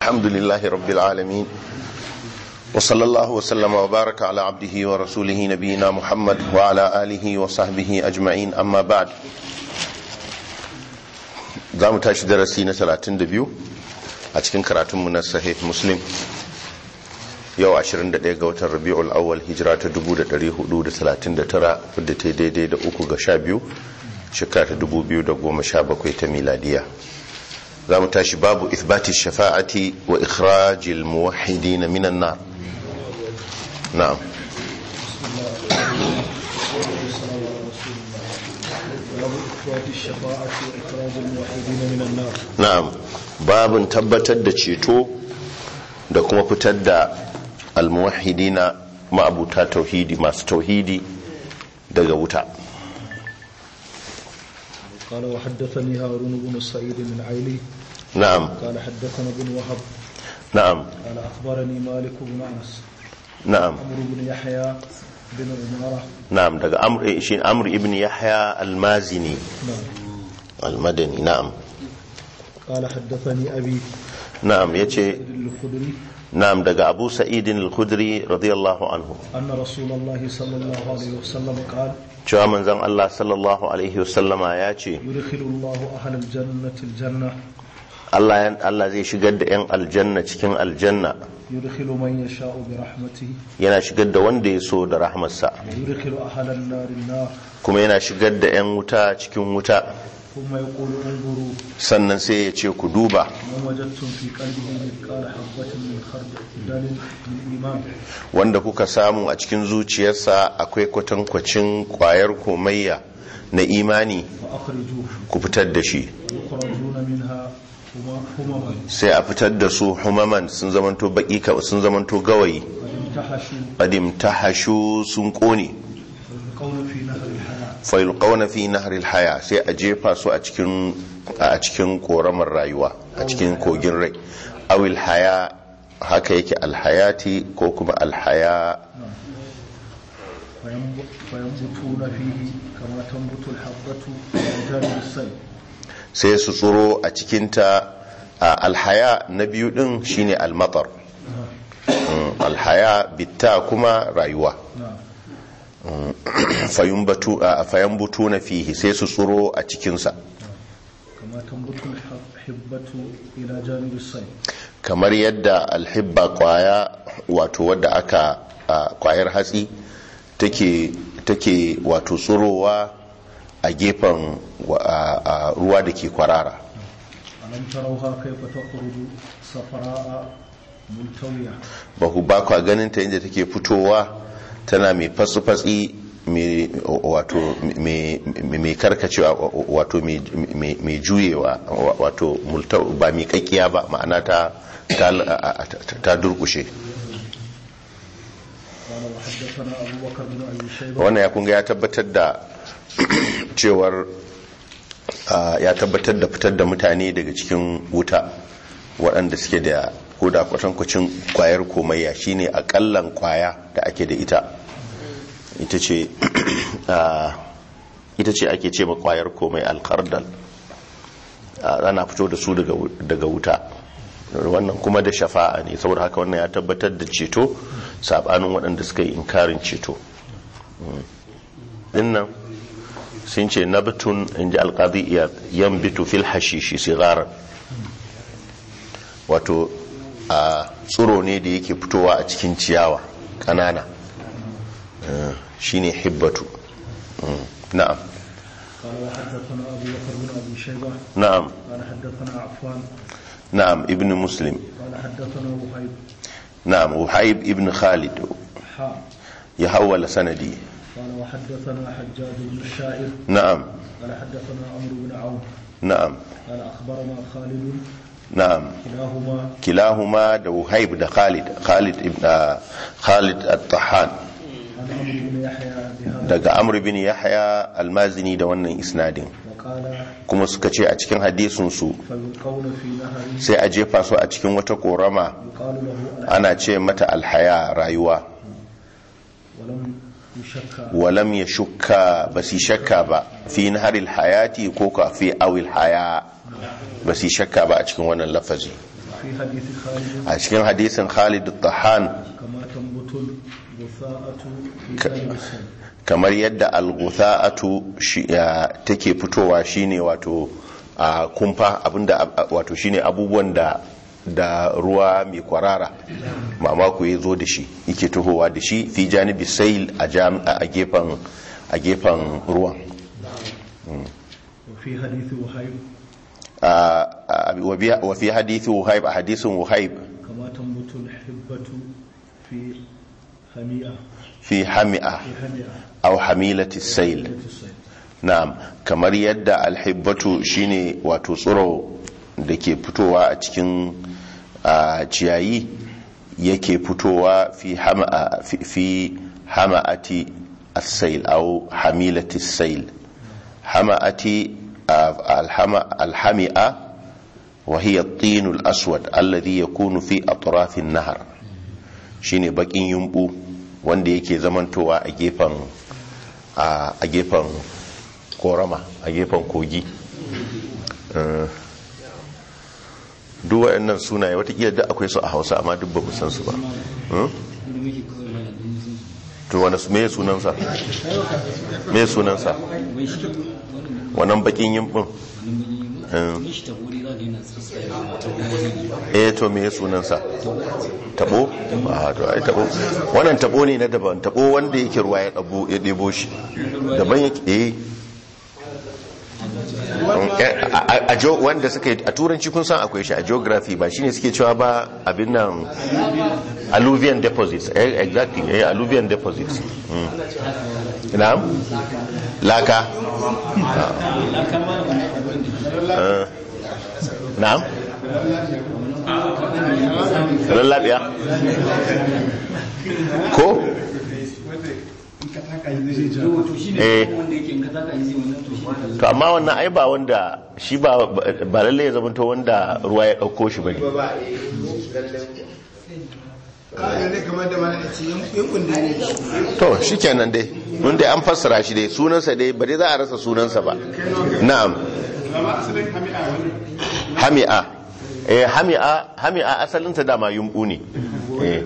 الحمد لله رب العالمين وصلى الله وسلم وبارك على عبده ورسوله نبينا محمد وعلى آله وصحبه أجمعين أما بعد za mu tashi darasi na 32 a cikin karatunmu na sahih muslim yau 21 ga watan rabi'ul awwal hijira ta 1439 wadda ta daidai da uku ga sha biyu shekara ta 2017 ta miladiya za mu tashi babu ithbati shafa'ati wa ikhrajil muwahhidin minan nar na'am na'am babin tabbatar da ceto da kuma fitar da almuwahidina ma'abuta tauhidi masu tauhidi daga wuta قال وحدثني هارون بن سعيد من عيلي نعم قال حدثنا بن وهب نعم قال أخبرني مالك بن أنس نعم عمرو بن يحيى بن عمارة نعم daga amr shi amr ibn yahya al-mazini نعم al-madani na'am قال حدثني أبي na'am yace الخدري na'am daga abu sa'id al-khudri radiyallahu anhu أن رسول الله صلى الله عليه وسلم قال cewa manzon Allah sallallahu alaihi wasallama ya ce يدخل الله أهل الجنة الجنة Allah yan- Allah zai shigar da yan aljanna cikin aljanna يدخل من يشاء برحمته yana shigar da wanda ya so da rahmarsa ويدخل أهل النار النار kuma yana shigar da yan wuta cikin wuta ثم يقول انظروا sannan sai ya ce ku duba من وجدتم في قلبه مثقال حبة من خردل من إيمان wanda kuka samu a cikin zuciyarsa akwai kwatankwacin kwayar komayya na imani فأخرجوه ku fitar da shi يخرجون منها هما- همما sai a fitar da su humaman sun zamanto baki ka- sun zamanto gawayi قد امتحشوا qadim tahashu sun kone القول في نهر الحياة fayulqawna fi nahril haya sai a jefa su a cikin a cikin koramar rayuwa a cikin kogin rai awil haya haka yake alhayati ko kuma alhaya فينب- فينبتون فيه كما تنبت الحبة على جانب السيل sai su tsoro a cikinta a alhaya na biyu din shine almatar Mm, alhaya bitta kuma rayuwa نعم fayambutu na fihi sai su tsoro a cikinsa كما تنبت الحبة إلى جانب السيل kamar yadda alhibba kwaya wato wadda aka a, kwayar hatsi take take wato tsorowa a gefen wa- a- a ruwa da ke kwarara ألم تروها كيف تخرج صفراء ملتوية ba ku ba kwa ganin ta inda take fitowa tana mai fasu-fatsi mai wato mai mai karkacewa wato mai- mai mai juyewa wato multa ba mai kakkiya ba ma'ana ta ta ta durkushe قال وحدثنا أبو بكر بن أبي شيبة wannan ya kunga ya tabbatar da cewar ah, ya tabbatar da fitar da mutane daga cikin wuta waɗanda suke da koda kwatankwacin kwayar komayya shine akallan kwaya da ake da ita ita ce ah, ita ce ake ce ma kwayar komai alkardal ana fito da su daga wu- daga wuta wannan kuma da shafa'a ne saboda haka wannan ya tabbatar da ceto sabanin waɗanda suka yi inkarin ceto dinnan sun ce nabtun in ji alkazi yan bitu fil hashishi sigaran wato a tsiro ne da yake fitowa a cikin ciyawa kanana Eh, shine hibbatu Mm, na'am قال وحدثنا أبو بكر بن أبي شيبة na'am قال حدثنا عفان na'am ibn muslim قال حدثنا وهيب na'am وحيب ibn khalid حاء ya hawala sanadi قال وحدثنا حجاج بن الشاعر na'am قال حدثنا عمرو بن عون na'am قال أخبرنا خالد na'am كلاهما kilahuma da وهيب da khalid khalid ibn ah, khalid at-tahan عن عمرو بن يحيى بهذا daga amr bin yahya almazini da wannan isnadin وقال kuma suka ce a cikin hadisinsu فيلقون في نهر sai a jefa su a cikin wata korama يقال له ana ce mata alhaya rayuwa ولم يشك walam ya shukka ba su shakka ba fi naharil hayati ko ka fi awil haya ba su shakka ba a cikin wannan lafazi في حديث خالد a cikin hadisin Khalid al-Tahan كما تنبت الغثاءة في جانب السن kamar yadda al-ghutha'atu shi- ya- take fitowa shine wato a kumfa abinda a- wato shine abubuwan da da ruwa mai kwarara mamako ya zo da shi yake tuhowa da shi fi janibi sail a jam- a gefen a gefen ruwan وفي حديث وهيب a- a- wa biya- wa fi hadithu wuhaib a hadisin wuhaib كما تنبت الحبة في هميئة fi hami'a في هميئة aw hamilati sail في الصيد na'am kamar yadda alhibbatu shine wato tsiro da ke fitowa a cikin a, ciyayi yake fitowa fi hama'a fi, fi hama'ati as-sail aw hamilati as-sail hama'ati a, alhama alhami'a wa hiya at-tin al-aswad alladhi yakunu fi atraf an-nahr shine bakin yumbu wanda yake zamantowa a gefen a a gefen korama a gefen kogi Eh, duk waɗannan sunaye watakila duk akwai su a hausa amma duk ba mu san su ba Hmm? to wani su- me sunansa me sunansa wannan bakin yimbin eh to me sunansa tabo a to ai tabo wannan tabo ne na daban tabo wanda yake ruwa ya dabo ya debo shi daban yake eh a- a- a jo wanda suka yi a turanci kun san akwai shi a geography ba shine suke cewa ba abin nan alluvian deposits eh exactly eh alluvian deposits Mm. na'am laka Ah. na'am lallabiya ko eh to amma wannan ai ba wanda shi ba ba lalle ya zamanto wanda ruwa ya dauko shi bane to shikenan dai mun dai an fassara shi dai sunansa dai ba dai za a rasa sunansa ba na'am hami'a eh hami'a hami'a asalinta dama yumbu ne eh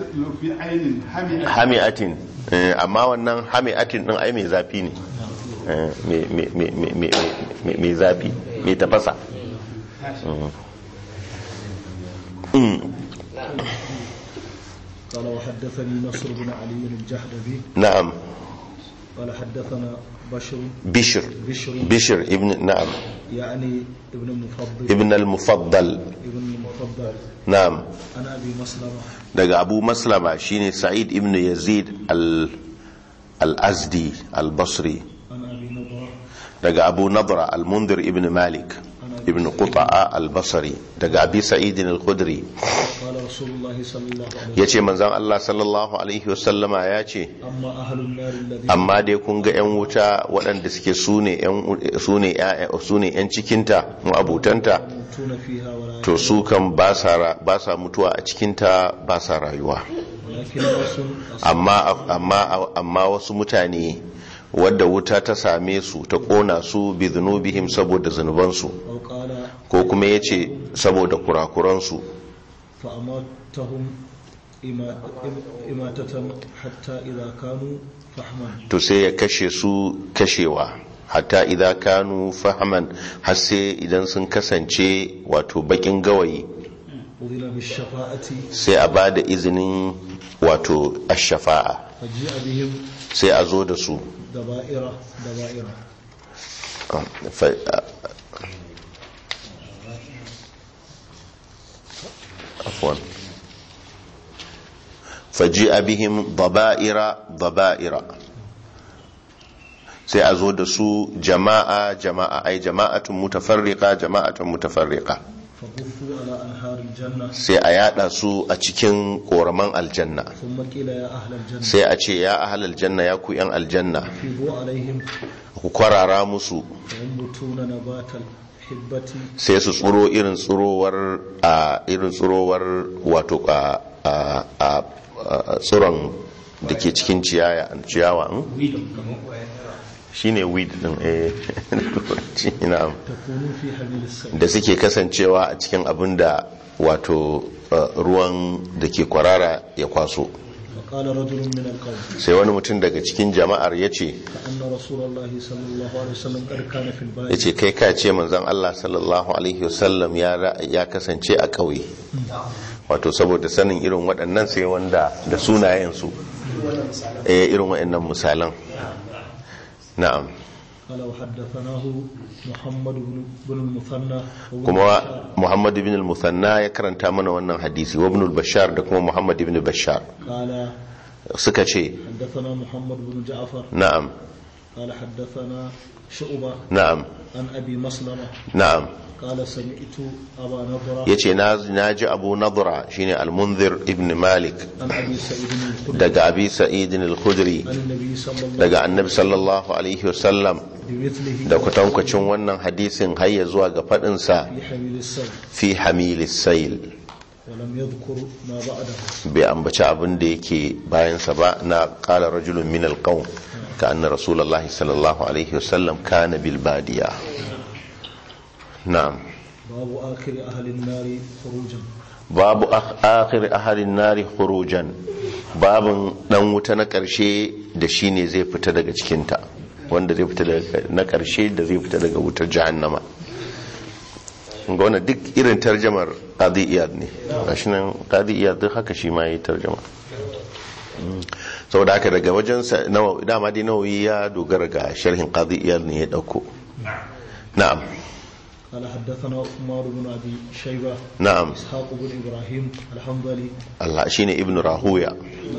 hami'atin eh, amma wannan hami'atin din ai mai zafi ne Eh, mai- mai- mai- mai- mai- mai- mai zafi mai tafasa Mm. Mm. قال وحدثني نصر بن علي الجهدبي na'am قال حدثنا بشر bishir بشر bishir ibn na'am يعني ابن المفضل ibn al-mufaddal ابن المفضل na'am عن ابي مسلمه daga abu maslama shine sa'id ibn yazid al al-azdi al-basri عن ابي نضره daga abu nadra al-mundir ibn malik ibn quta'a al-basri daga abi sa'id al-khudri قال رسول الله صلى الله عليه وسلم yace manzon Allah sallallahu alaihi wasallama yace اما اهل النار الذين amma dai kun ga 'yan wuta waɗanda suke sune 'yan sune ƴaƴa- sune 'yan cikinta mu abutanta يموتون فيها ولا to su kan ba sa ra- ba sa mutuwa a cikinta ba sa rayuwa ولكن ناس amma amma amma wasu mutane wadda wuta ta same su ta kona su bi dhunubihim saboda zunubansu او قال ko kuma yace saboda kurakuransu فاماتهم إما- إماتة حتى إذا كانوا فحما to sai ya kashe su kashewa hatta idan kanu fahaman har sai idan sun kasance wato bakin gawayi أذن بالشفاعة sai a ba da izinin wato ashafa'a فجيء بهم sai a zo da su دبائر دبائر fa- afwan faji'a bihim daba'ira daba'ira sai a zo da su jama'a jama'a ai jama'atun mutafarriqa jama'atun mutafarriqa فبثوا على أنهار الجنة sai a yada su a cikin koraman aljanna ثم قيل يا أهل الجنة sai a ce ya ahal aljanna ya ku yan aljanna فيضوا عليهم ku kwarara musu فينبتون نبات الحبة sai su tsuro irin tsurowar a irin tsurowar wato a a a a tsiron da ke cikin ciyaya ciyawa in? shine weed din eh na'am تكون في حميل السيل da suke kasancewa a cikin abin da wato uh, ruwan da ke kwarara ya kwaso فقال رجل من القوم sai wani mutum daga cikin jama'ar ya ce كأن رسول الله صلى الله عليه وسلم قد كان في ya البادية ce kai ka ce manzan Allah sallallahu alaihi wasallam ya ra- ya kasance a ƙauye wato saboda sanin irin waɗannan sai wanda da sunayensu eh irin waɗannan misalan na'am قال وحدثناه محمد بن بن المثنى وابن kuma بشار. Muhammad ibn al-Musanna ya karanta mana wannan hadisi wa ibn al-Bashar da kuma Muhammad ibn Bashar قال suka ce حدثنا محمد بن جعفر na'am قال حدثنا شعبة na'am عن أبي مسلمة na'am قال سمعت أبا نضرة yace na na ji Abu Nadra shine al-Munzir ibn Malik عن أبي سعيد الخدري daga Abi Sa'id al-Khudri عن النبي صلى الله daga Annabi sallallahu alaihi wasallam بمثله da kwatankwacin wannan hadisin har ya zuwa ga fadin sa في حميل السيل fi hamilis sayl ولم يذكر ما بعده bai ambaci abin da yake bayansa ba na qala rajulun min al-qawm ka anna rasulullahi sallallahu alaihi wasallam kana bil badiya na'am باب آخر أهل النار خروجا babu ak- akhir ahalin nari khurujan babin dan wuta na karshe da shine zai fita daga cikinta wanda zai fita daga na karshe da zai fita daga wutar jahannama ga wannan duk irin tarjamar qadi iyad ne gashi nan qadi iyad duk haka shi ma yi tarjama Mm. saboda haka daga wajen sa nawa dama dai nawawi ya dogara ga sharhin qadi iyad ne ya dauko na'am قال حدثنا عمر بن أبي شيبة na'am إسحاق بن إبراهيم الحنظلي Allah shine ibnu rahuya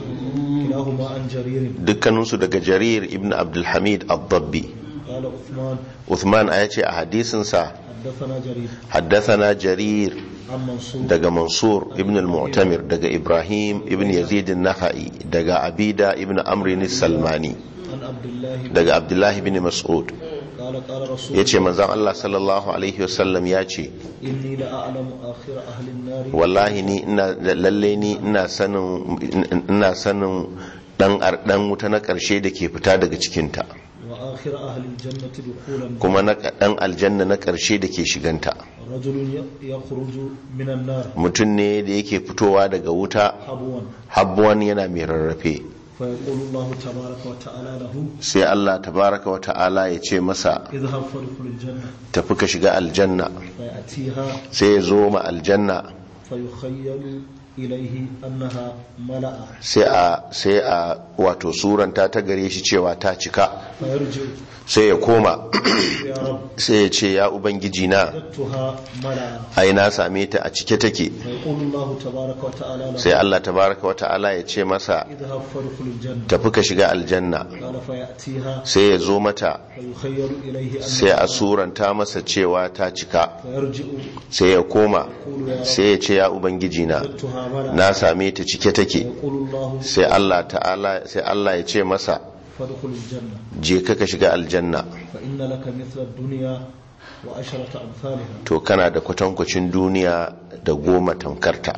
كلاهما عن جرير dukkaninsu daga jarir ibn abdulhamid al-dabbi قال عثمان uthman a yace a hadisinsa حدثنا جرير haddathana jarir عن منصور daga mansur ibn al-mu'tamir daga ibrahim ibn yazid an-nakhai daga abida ibn amr salmani عن عبد الله daga abdullah ibn mas'ud قال قال رسول yace manzon Allah sallallahu alaihi wasallam yace إني لأعلم آخر أهل النار wallahi ni ina lalle ni ina sanin ina sanin dan dan wuta na karshe da ke fita daga cikinta وآخر أهل الجنة دخولا kuma na dan aljanna na karshe da ke shiganta رجل ي- يخرج من النار mutum ne da yake fitowa daga wuta حبوا habbuwan yana mai rarrafe فيقول الله تبارك وتعالى له sai Allah tabaraka wa ta'ala ya ce masa اذهب فادخل الجنة tafi ka shiga aljanna فيأتيها sai ya zo ma aljanna فيخيل إليه أنها ملأ sai a sai a wato suranta ta gare shi cewa ta cika فيرجع sai ya koma يا رب sai ya ce ya ubangiji na وجدتها ملأ ai na same ta a cike take فيقول الله تبارك وتعالى له sai Allah tabaraka wa ta'ala ya ce masa اذهب فادخل الجنة tafi ka shiga aljanna قال فيأتيها sai ya zo mata فيخيل إليه sai a أنها suranta masa cewa ta cika فيرجع sai ya koma يقول يا رب sai ya ce ya ubangiji na وجدتها ملأ na same ta cike take يقول الله sai Allah ta'ala sai Allah ya ce masa فادخل الجنة je ka ka shiga aljanna فإن لك مثل الدنيا وعشرة أمثالها to kana da kwatankwacin duniya da goma tamkarta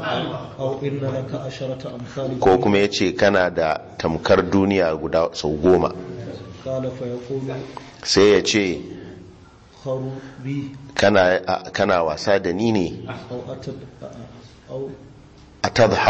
أو إن لك عشرة أمثال ko kuma ya ce kana da tamkar duniya guda sau goma قال فيقول sai ya ce خروا بي kana, a- kana wasa da ni ne أو أتد أو a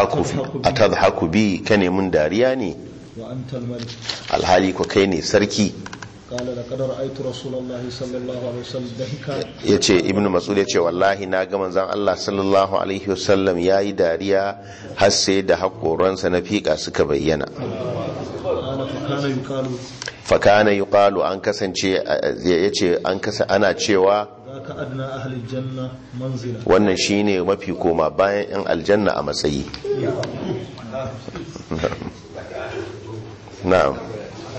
tadhaku bi ka mun dariya ne وأنت الملك alhali ko kai ne sarki قال لقد رأيت رسول الله صلى الله عليه وسلم ضحكا ya ce ibn masud ya ce wallahi na ga manzan Allah sallallahu alaihi wasallam ya yi dariya har sai da haƙoransa na fiƙa suka bayyana قال فكان يقال fakana yuqalu an kasance ya ce an kasa ana cewa ذاك أدنى أهل الجنة منزلا wannan shine mafi koma bayan yan aljanna a matsayi na'am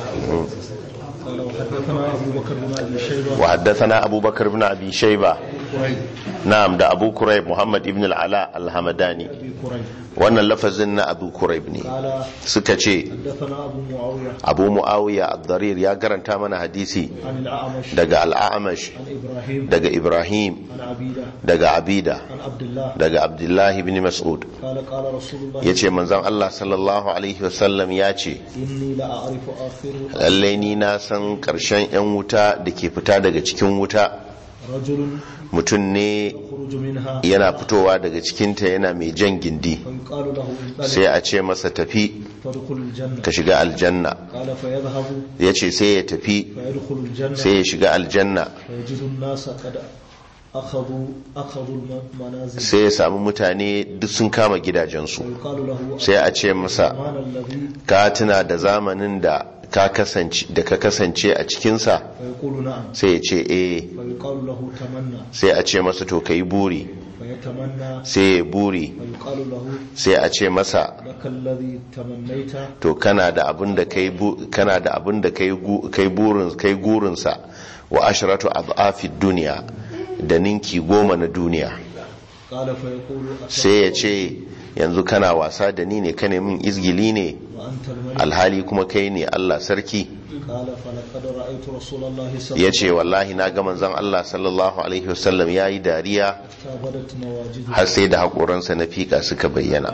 قال وحدثنا أبو بكر بن أبي شيبة wa haddathana abubakar ibn abi shayba كريب na'am da abu kurayb muhammad ibn al-ala al-hamadani أبي كريب wannan lafazin na abu kurayb ne قال suka ce حدثنا أبو معاوية abu muawiya ad-darir ya garanta mana hadisi عن الأعمش daga al-a'mash عن إبراهيم daga ibrahim عن عبيدة daga abida عن عبد الله daga abdullahi ibn mas'ud قال قال رسول الله yace manzon Allah sallallahu alaihi wasallam ya ce إني لأعرف آخر lallai ni na san karshen yan wuta da ke fita daga cikin wuta رجل mutum ne يخرج منها yana fitowa daga cikinta yana mai jan gindi فيقال له sai انطلق a ce masa tafi فادخل الجنة ka shiga aljanna قال فيذهب ya ce sai ya tafi فيدخل الجنة sai ya shiga aljanna فيجد الناس قد أخذوا أخذوا المنازل sai ya samu mutane duk sun kama gidajensu فيقال له sai a ce masa الزمان الذي ka tuna da zamanin da ka kasance da ka kasance a cikinsa فيقول نعم sai ya ce eh فيقال له تمنى sai a ce masa to kai buri فيتمنى sai ya buri فيقال له sai a ce masa لك الذي تمنيت to kana da abin da kai bu- kana da abin da kai gu- kai burin kai gurinsa wa ashratu adhafi dunya da ninki goma na duniya قال فيقول أتى sai ya ce yanzu kana wasa da ni ne ka min izgili ne وأنت الملك alhali kuma kai ne Allah sarki قال فلقد رأيت رسول الله صلى ya الله ce wallahi na ga manzon Allah sallallahu alaihi wasallam ya yi dariya عليه وسلم بدت نواجذه har sai da haƙoransa na fika suka bayyana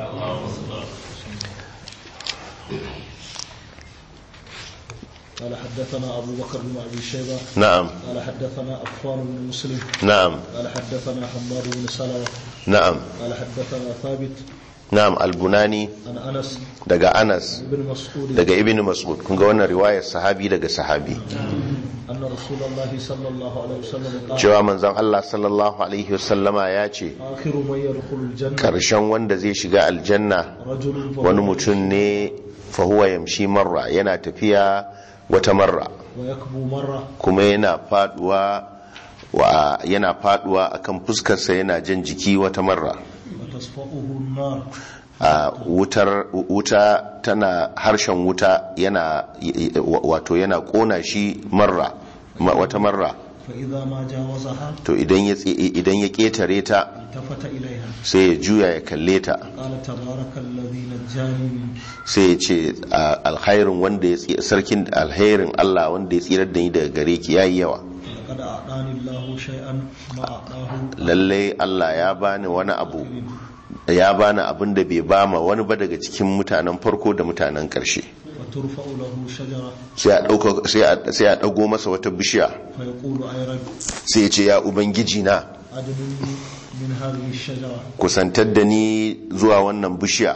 قال حدثنا أبو بكر بن أبي شيبة na'am قال حدثنا أفان بن مسلم na'am قال حدثنا حماد بن سلمة na'am قال حدثنا ثابت na'am albunani عن أنس daga Anas بن مسعود daga ibn Mas'ud kun ga wannan riwayar sahabi daga sahabi أن رسول الله صلى الله عليه وسلم قال cewa manzon Allah sallallahu alaihi wasallama ya ce آخر من يدخل الجنة karshen wanda zai shiga aljanna رجل فهو wani mutum ne fahuwa yamshi marra yana tafiya wata marra ويكبو مرة kuma yana faduwa wa yana faduwa akan fuskarsa yana jan jiki wata marra وتصفأه النار a wutar wuta tana harshen wuta yana wato yana kona shi marra ma- wata marra فإذا ما جاوزها to idan ya tse- idan ya ketare ta التفت إليها sai ya juya ya kalle ta قال تبارك الذي نجاني من sai ya ce a- alkhairin wanda ya tsi- sarkin alkhairin Allah wanda ya tsirar da ni daga gare ki yayi yawa لقد أعطاني الله شيئا ما أعطاه lalle Allah ya bani wani abu ya bani abin da bai bama wani ba daga cikin mutanen farko da mutanen karshe وترفع له شجرة sai a dauka sai a sai a dago masa wata bishiya فيقول أي رب sai ya ce ya ubangiji na أدنني من هذه الشجرة kusantar da ni zuwa wannan bishiya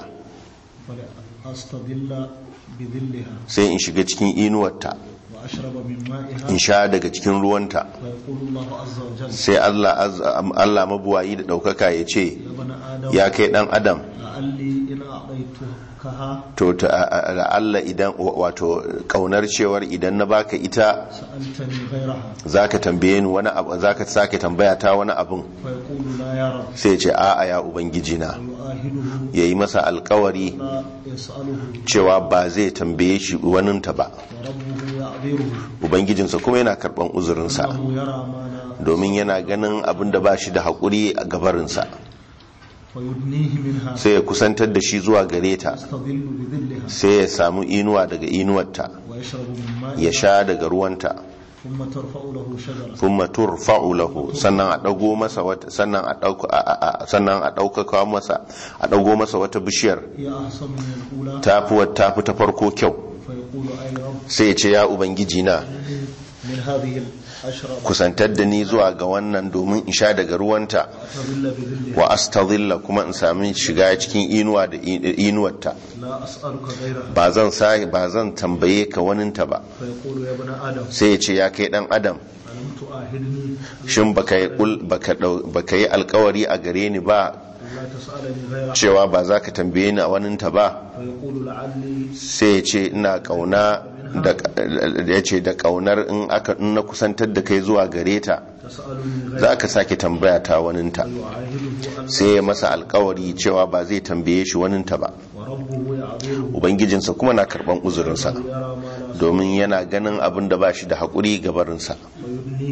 فأستظل بظلها sai in shiga cikin inuwarta وأشرب من مائها in sha daga cikin ruwanta فيقول الله عز وجل sai Allah az- Allah mabuwayi da daukaka ya ce يا ابن آدم ya kai dan adam لعلي إن أعطيتكها to ta a- a- Allah idan wato kaunar cewar idan na baka ita سألتني غيرها zaka tambaye ni wani abu zaka sake tambaya ta wani abun فيقول لا يا رب sai ya ce a'a ya ubangiji na ويؤاهله yayi masa alkawari لا يسأله cewa ba zai tambaye shi waninta ba وربه يعذره ubangijinsa kuma yana karban uzurinsa أنه يرى ما لا domin yana ganin abin da ba shi da haƙuri a gabarinsa ويدنيه منها sai ya kusantar da shi zuwa gare ta يستظل بظلها sai ya samu inuwa daga inuwarta ويشرب من ya مائها sha daga ruwanta ثم ترفع له شجرة thumma turfa'u lahu sannan a dago masa wata sannan a dauka a- a- a- sannan a daukaka masa a dago masa wata bishiyar هي أحسن من الأولى tafi wa- tafi ta farko kyau فيقول أي رب sai ya ce ya ubangiji na من هذه الأشرب kusantar da ni zuwa ga wannan domin in sha daga ruwanta أتظل بظلها wa astadhilla kuma in sami shiga cikin inuwa da i- inuwarta لا أسألك غيرها ba zan sa ba zan tambaye ka waninta ba فيقول يا ابن آدم sai ya ce ya kai dan adam ألم تؤاهدني shin baka yi kul- baka dau- baka yi alkawari a gare ni ba لا تسألني غيرها cewa ba za ka tambaye ni a waninta ba فيقول لعلي sai ya ce ina kauna da ya ce da kaunar in aka in na kusantar da kai zuwa gare ta تسألني za غيرها ka sake tambaya ta waninta فيعاهده أن sai ya masa alkawari cewa ba zai tambaye shi waninta ba وربه يعذره ubangijinsa kuma na karban uzurinsa يرى ما لا domin yana ganin abin da ba shi da haƙuri gabarinsa ويدنيه منها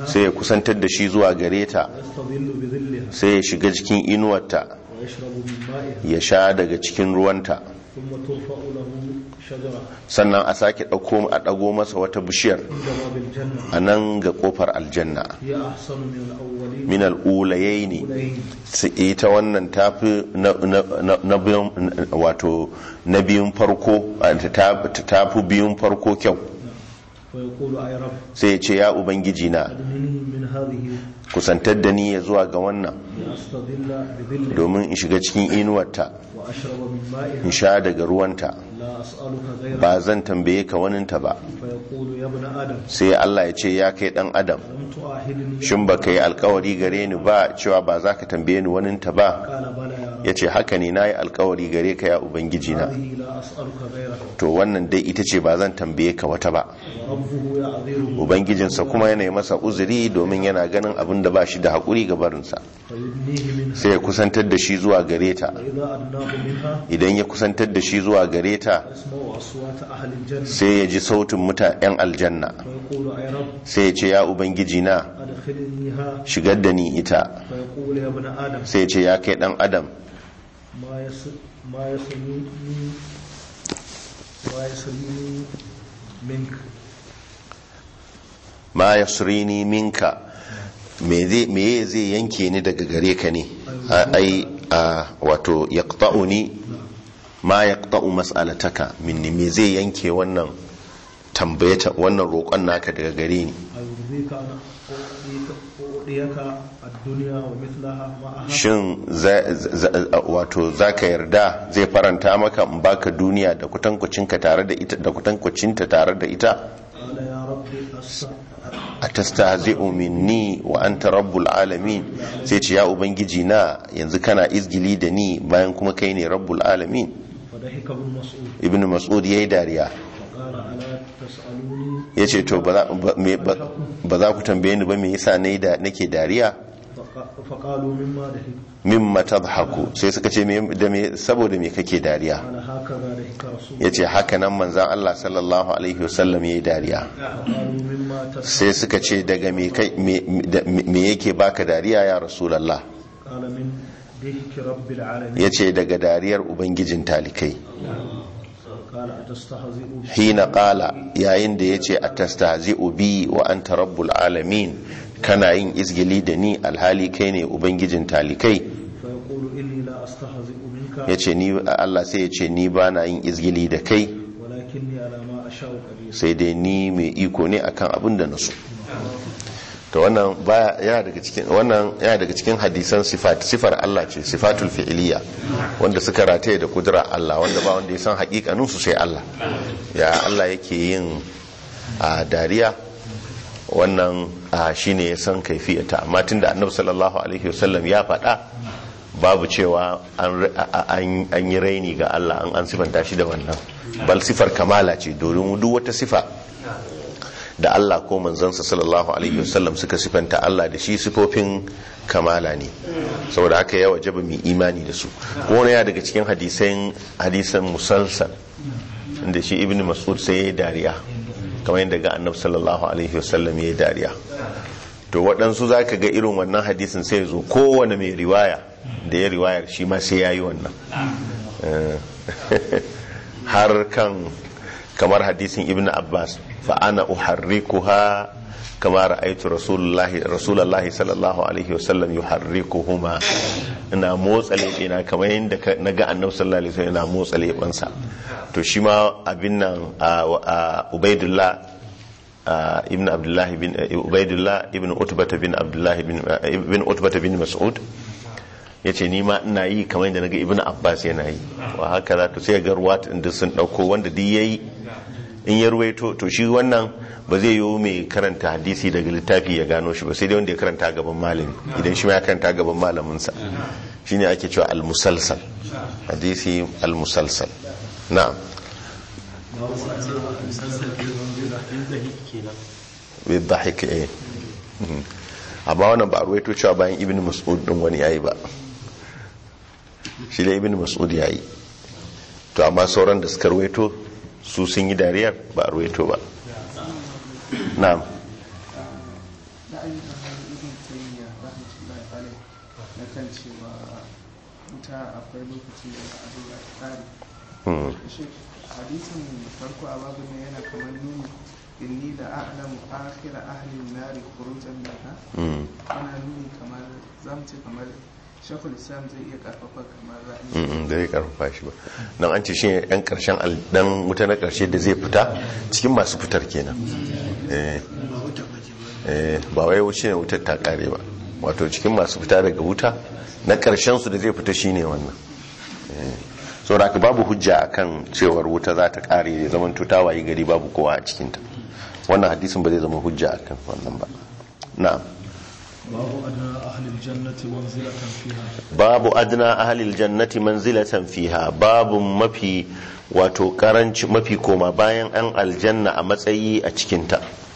sai ya kusantar da shi zuwa gare ta ويستظل بظلها sai ya shiga cikin inuwarta ويشرب من مائها ya sha daga cikin ruwanta ثم ترفع له شجرة sannan a sake ɗauko a ɗago masa wata bishiyar عند باب الجنة a nan ga ƙofar aljanna هي أحسن من الأولين min al'ulayai ne أولين ita wannan tafi na, na, na, na biyun wato na biyun farko ta tafi biyun farko kyau ويقول أي رب sai ya ce ya ubangiji na أدنني من هذه kusantar da ni ya zuwa ga wannan لأستظل بظلها domin in shiga cikin inuwarta وأشرب من in مائها sha daga ruwanta لا أسألك غيرها ba zan tambaye ka waninta ba فيقول يا ابن آدم sai Allah ya ce ya kai dan adam لم تؤاهدني shin ba ka yi alkawari gare ni ba cewa ba za ka tambaye ni waninta ba قال بلى يا رب ya ce haka ne na yi alkawari gare ka ya ubangiji na هذه لا أسألك غيرها to wannan dai ita ce ba zan tambaye ka wata ba وربه يعذره ubangijinsa kuma yana yi masa uzuri domin yana ganin abin da ba shi da haƙuri ga barinsa فيدنيه منها sai ya kusantar da shi zuwa gare ta فإذا أدناه منها idan ya kusantar da shi zuwa gare ta يسمع أصوات أهل الجنة sai ya ji sautin muta 'yan aljanna فيقول أي رب sai ya ce ya ubangiji na أدخلنيها shigar da ni ita فيقول يا ابن آدم sai ya ce ya kai dan adam ما يس ما يسلمني ما يسلمني منك ma yasrini minka me zai me zai yanke ni daga gare ka ne A- ai a wato yaqta'uni ma yaqta'u mas'alataka minni me zai yanke wannan tambayata wannan roƙon naka daga gare ni أيرضيك أن أعطيك أعطيك الدنيا ومثلها معها shin za- za- wato zaka yarda zai faranta maka in baka duniya da kutankucinka tare da ita da kutankucinta tare da ita قال يا ربي أس- atastahzi'u minni wa anta rabbul alamin sai ce ya ubangiji na yanzu kana izgili da ni bayan kuma kai ne rabbul alamin فضحك ابن مسعود ibnu mas'ud yayi dariya فقال ألا تسألوني yace to ba za ba- me- ba- ba za ku tambaye ni ba me yasa nayi da nake dariya فق- فقالوا مما ضحك mimma tadhaku sai suka ce me da me saboda me kake dariya قال هكذا ضحك رسول yace haka nan manzon Allah sallallahu alaihi wasallam yayi dariya فقالوا مما تسأل sai suka ce daga me kai me da- me yake baka dariya ya rasulullah قال من ضحك رب العالمين yace daga dariyar ubangijin talikai قال أتستهزئ بي hina qala yayin da yace atastahzi'u bi wa anta rabbul alamin kana yin izgili da ni alhali kai ne ubangijin talikai فيقول إني لا أستهزئ منك yace ni Allah sai yace ni bana yin izgili da kai ولكني على ما أشاء قدير sai dai ni mai iko ne akan abin da naso to wannan baya yana daga cikin wannan yana daga cikin hadisan sifat sifar Allah ce sifatul fi'liya wanda suka rataye da kudura Allah wanda ba wanda ya san hakikanin su sai Allah ya Allah yake yin a dariya wannan a shine ya san kaifiyata amma tunda annabi sallallahu alaihi wasallam ya faɗa babu cewa an an- an yi raini ga Allah an an sifanta shi da wannan bal sifar kamala ce domin duk wata sifa da Allah ko manzansa sallallahu alaihi wasallam suka sifanta Allah da shi sifofin kamala ne saboda haka ya wajaba mai imani da su ko wani ya daga cikin hadisan hadisan musalsal inda shi ibn mas'ud sai ya yi dariya kamar yadda ga annabi sallallahu alaihi wasallam ya yi dariya to waɗansu za ka ga irin wannan hadisin sai ya zo kowane mai riwaya da ya riwayar shi ma sai ya yi wannan Eh, har kan kamar hadisin ibn abbas fa ana uharrikuha kama ra'aytu rasulullahi rasulullahi sallallahu alaihi wasallam yuharrikuhuma ina motsa lebena kamar yadda ka- naga annabi sallallahu alaihi wasallam ina motsa lebansa to shi ma abin nan a a ubaidullah a, ibn abdullah bin ubaidullah ibn utbata bin abdullah bin ibn utbata bin mas'ud yace ni ma ina yi kamar yadda naga ibn abbas yana yi wa haka za to sai ga ruwa inda sun dauko wanda duk yayi in ya ruwaito to shi wannan ba zai yi mai karanta hadisi daga littafi ya gano shi ba sai dai wanda ya karanta gaban malami idan shi ma ya karanta gaban malaminsa shine ake cewa al-musalsal hadisi al-musalsal na'am bidhahik eh Mhm. amma wannan ba a ruwaito cewa bayan ibn mas'ud din wani yayi ba shi da ibn mas'ud yayi to amma sauran da suka ruwaito su sun yi dariyar ba a ruwaito ba na'am na ayyukan hannun ibn taymiya rahmatullahi alaihi na kan cewa wuta akwai lokacin da za a zo a tsari Hmm. shi hadisin farko a babu ne yana kamar nuni inni da a'lamu akhira ahli nari khurujan minha Hmm. ana nuni kamar zamu ce kamar shakul islam zai iya karfafa kamar ra'ayi Mm, da zai karfafa shi ba don an ce shi ne yan karshen al- dan wuta na karshe da zai fita cikin masu fitar kenan eh eh, ba wai wuce ne wutar ta kare ba wato cikin masu fita daga wuta na karshen su da zai fita shine wannan eh, saboda haka babu hujja akan cewar wuta za ta kare ya zaman tuta wayi gari babu kowa a cikinta wannan hadisin ba zai zama hujja akan wannan ba na'am babu adna ahlil jannati manzilatan fiha babu adna ahalil jannati manzilatan fiha babu mafi wato karanci mafi koma bayan an aljanna a matsayi a cikinta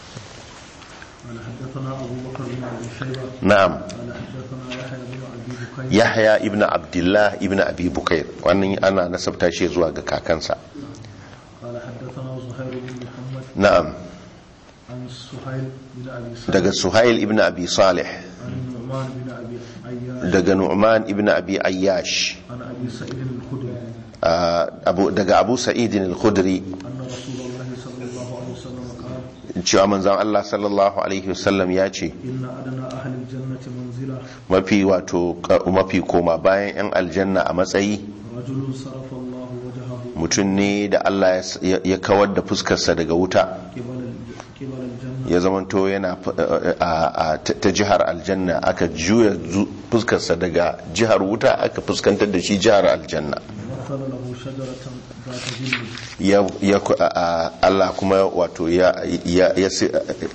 قال حدثنا ابو بكر بن ابي شيبه na'am قال حدثنا يحيى بن ابي بكير yahya ibn abdullah ibn abi bukair wannan ana nasabta shi zuwa ga kakansa قال حدثنا زهير بن محمد na'am عن سهيل بن ابي سعد daga suhail ibn abi salih عن النعمان بن ابي عياش daga nu'man ibn abi ayyash عن ابي سعيد الخدري ah, abu- daga abu sa'idin al-khudri ان رسول الله صلى الله عليه وسلم قال cewa manzon Allah sallallahu alaihi wasallam ya ce ان ادنى اهل الجنه منزله mafi wato ka- mafi koma bayan yan aljanna a matsayi رجل صرف الله وجهه mutum ne da Allah ya- ya ya kawar da fuskarsa daga wuta قبل الج- قبل الجنه ya zamanto yana f- a- a- ta ta jihar aljanna aka juya zu- fuskarsa daga jihar wuta aka fuskantar da shi jihar aljanna مثل له شجره ذات ظل ya ya ku- a- a- Allah kuma wato ya ya ya si-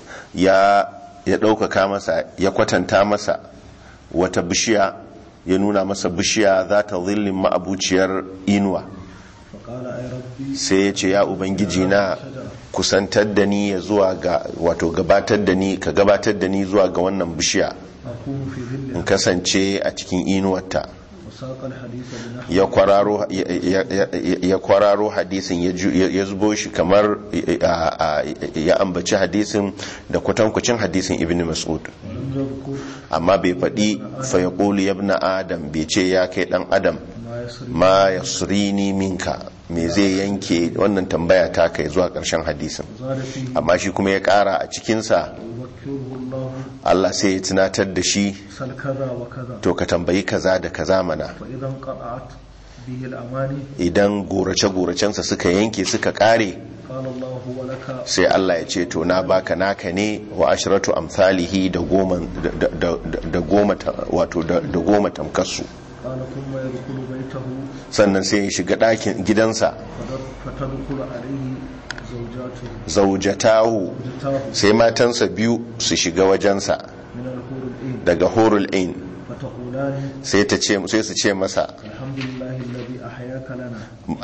ya ya ɗaukaka masa ya kwatanta masa wata bishiya ya nuna masa bishiya za ta zillin ma'abuciyar inuwa فقال اي ربي sai ya ce ya ubangiji na kusantar da ni ya zuwa ga wato gabatar da ni ka gabatar da ni zuwa ga wannan bishiya اكون في ظل in kasance a cikin inuwarta وساق الحديث بنحو ya kwararo ya- ya- ya- ya kwararo hadisin ya ju- ya ya zubo shi kamar a- a- ya ambaci hadisin da kwatankwacin hadisin ibn mas'ud ولم يذكر amma bai faɗi fayaqulu ya ibn adam bai ce ya kai dan adam ما يسري ma yasrini minka me zai yanke wannan tambaya ta kai zuwa ƙarshen hadisin زاد فيه amma shi kuma ya ƙara a cikinsa يذكره الله Allah sai ya tunatar da shi سل كذا وكذا to ka tambayi kaza da kaza mana فإذا انقطعت به الأماني idan gorace-goracensa suka yanke suka ƙare قال الله ولك sai Allah ya ce to na baka naka ne wa ashratu amsalihi da goma da- da da goma ta- wato da da goma tamkarsu قال ثم يدخل بيته sannan sai ya shiga ɗakin gidansa فد- فتدخل عليه زوجاته zaujatahu زوجتاه sai matansa biyu su shiga wajensa من الحور العين daga horul ain فتقولان sai ta ce sai su ce masa الحمد لله الذي أحياك لنا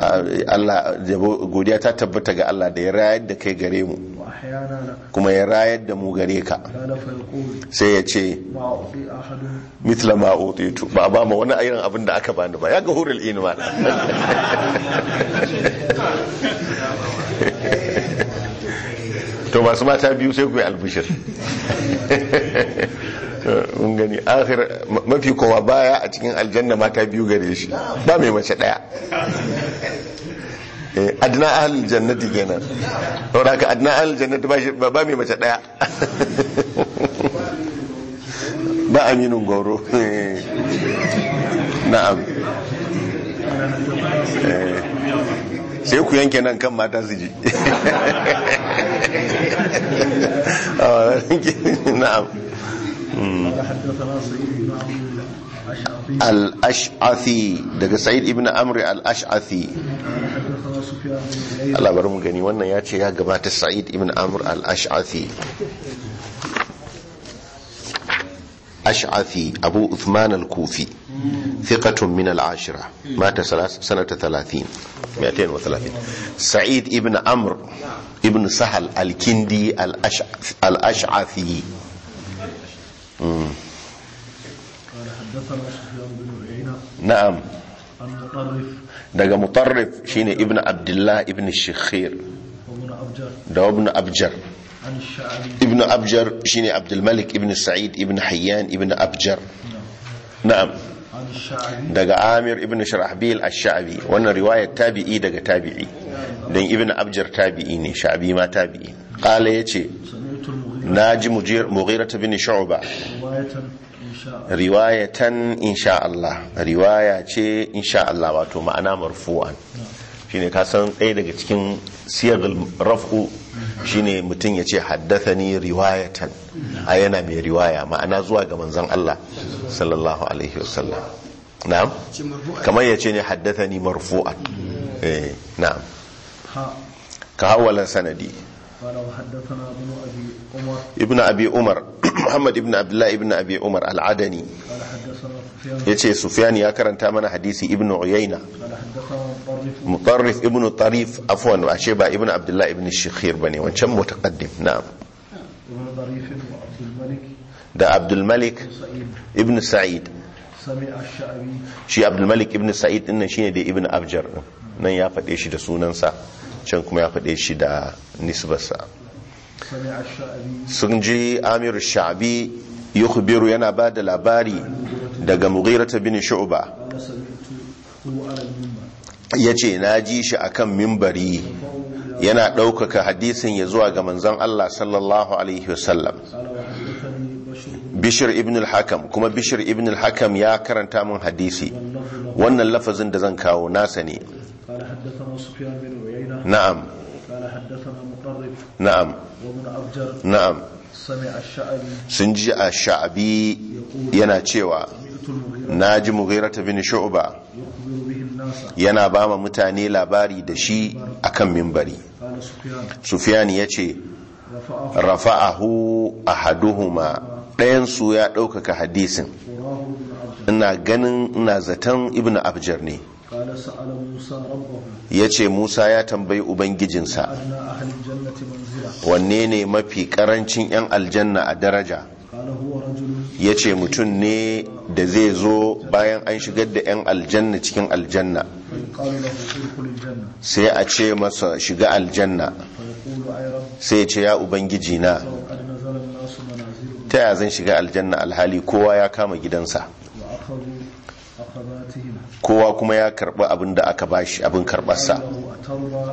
Allah yabo- godiya ta tabbata ga Allah da ya rayar da kai gare mu وأحيانا لك kuma ya rayar da mu gare ka قال فيقول sai ya ce ما أعطي أحد mitla ma utitu ba a ba ma wani irin abin da aka bani ba ya ga hurul ain ma to masu mata biyu sai ku yi albishir mun gani akhir mafi kowa baya a cikin aljanna mata biyu gare shi ba mai mace daya Eh, adna ahlul jannati kenan saboda haka adna ahlul jannati ba shi- ba ba mai mace daya ba aminin goro na'am Eh, sai ku yanke nan kan mata su ji Ah, na'am قال حدثنا سعيد بن عمرو الأشعثي al-ash'athi daga sa'id ibn amri al-ash'athi قال حدثنا سفيان بن عيينة Allah bari mu gani wannan ya ce ya gabata sa'id ibn amr al-ash'athi ash'athi abu uthman al-kufi thiqatun min al-ashira mata salas- sanata 30 230 sa'id ibn amr ibn sahal al-kindi al-Ash'ath- al-ash'athi قال حدثنا سفيان بن عيينة na'am عن مطرف daga mutarrif shine ibn abdullah ibn shikhir وابن أبجر da ibn abjar عن عن الشعبي ibn abjar shine abdul malik ibn sa'id ibn hayyan ibn abjar na'am عن الشعبي daga amir ibn sharahbil ash-sha'bi wannan riwayar tabi'i daga tabi'i dan ibn abjar tabi'i ne sha'bi ma tabi'i qala yace سمعت المغيرة naji mujir mughirah bin shu'ba رواية إن شاء الله riwayatan insha Allah riwaya ce insha Allah wato ma'ana marfu'an shine ka san ɗaya daga cikin siyagul raf'u shine mutum ya ce haddathani riwayatan a yana mai riwaya ma'ana zuwa ga manzon Allah sallallahu alaihi wasallam na'am kamar ya ce ne haddathani marfu'an eh na'am ها ka hawala sanadi قال وحدثنا ابن أبي عمر ibnu abi umar muhammad ibnu abdullah ibnu abi umar al-adani قال حدثنا سفيان yace sufyan ya karanta mana hadisi ibnu uyayna قال حدثنا مطرف mutarrif ibn tarif afwan ashe ba ibn abdullah ibn shikhir bane wancan mutaqaddim na'am ابن ظريف وعبد الملك da abdul malik سعيد ibn sa'id سمع الشعبي shi abdul malik ibn sa'id din nan shine da ibn abjar din nan ya faɗe shi da sunansa can kuma ya faɗe shi da nisbarsa سمع الشعبي sun ji amir sha'bi yukhbiru yana ba da labari daga mughirah bin shu'ba قال سمعته على المنبر yace na ji shi akan mimbari yana ɗaukaka hadisin ya zuwa ga manzon Allah sallallahu alaihi wasallam قال وحدثني بشر بن bishir ibn al-hakam kuma bishir ibn al-hakam ya karanta min hadisi واللفظ له wannan lafazin da zan kawo nasa ne قال حدثنا سفيان بن عيينة na'am قال حدثنا مطرف na'am وابن أبجر na'am سمع الشعبي sun ji a sha'abi yana cewa سمعت المغيرة na ji mughirata bin shu'ba يخبر به الناس yana ba ma mutane labari da shi akan mimbari قال سفيان sufyan ya ce رفعه rafa'ahu ahaduhuma ɗayansu ya ɗaukaka hadisin وراه بن عبد ina ganin ina zaton ibn abjar ne قال سأل موسى ربه ya ce musa ya tambayi ubangijinsa أدنى أهل الجنة منزلة wanne ne mafi karancin 'yan aljanna a daraja قال هو رجل ya ce mutum ne da zai zo bayan an shigar da 'yan aljanna cikin aljanna فيقال له ادخل الجنة sai a ce masa shiga aljanna فيقول أي رب sai ya ce ya ubangiji na لو قد نزل الناس منازلهم ta ya zan shiga aljanna alhali kowa ya kama gidansa وأخذوا أخذاتهم kowa kuma ya karbi abin da aka bashi abin karbarsa قال له أترضى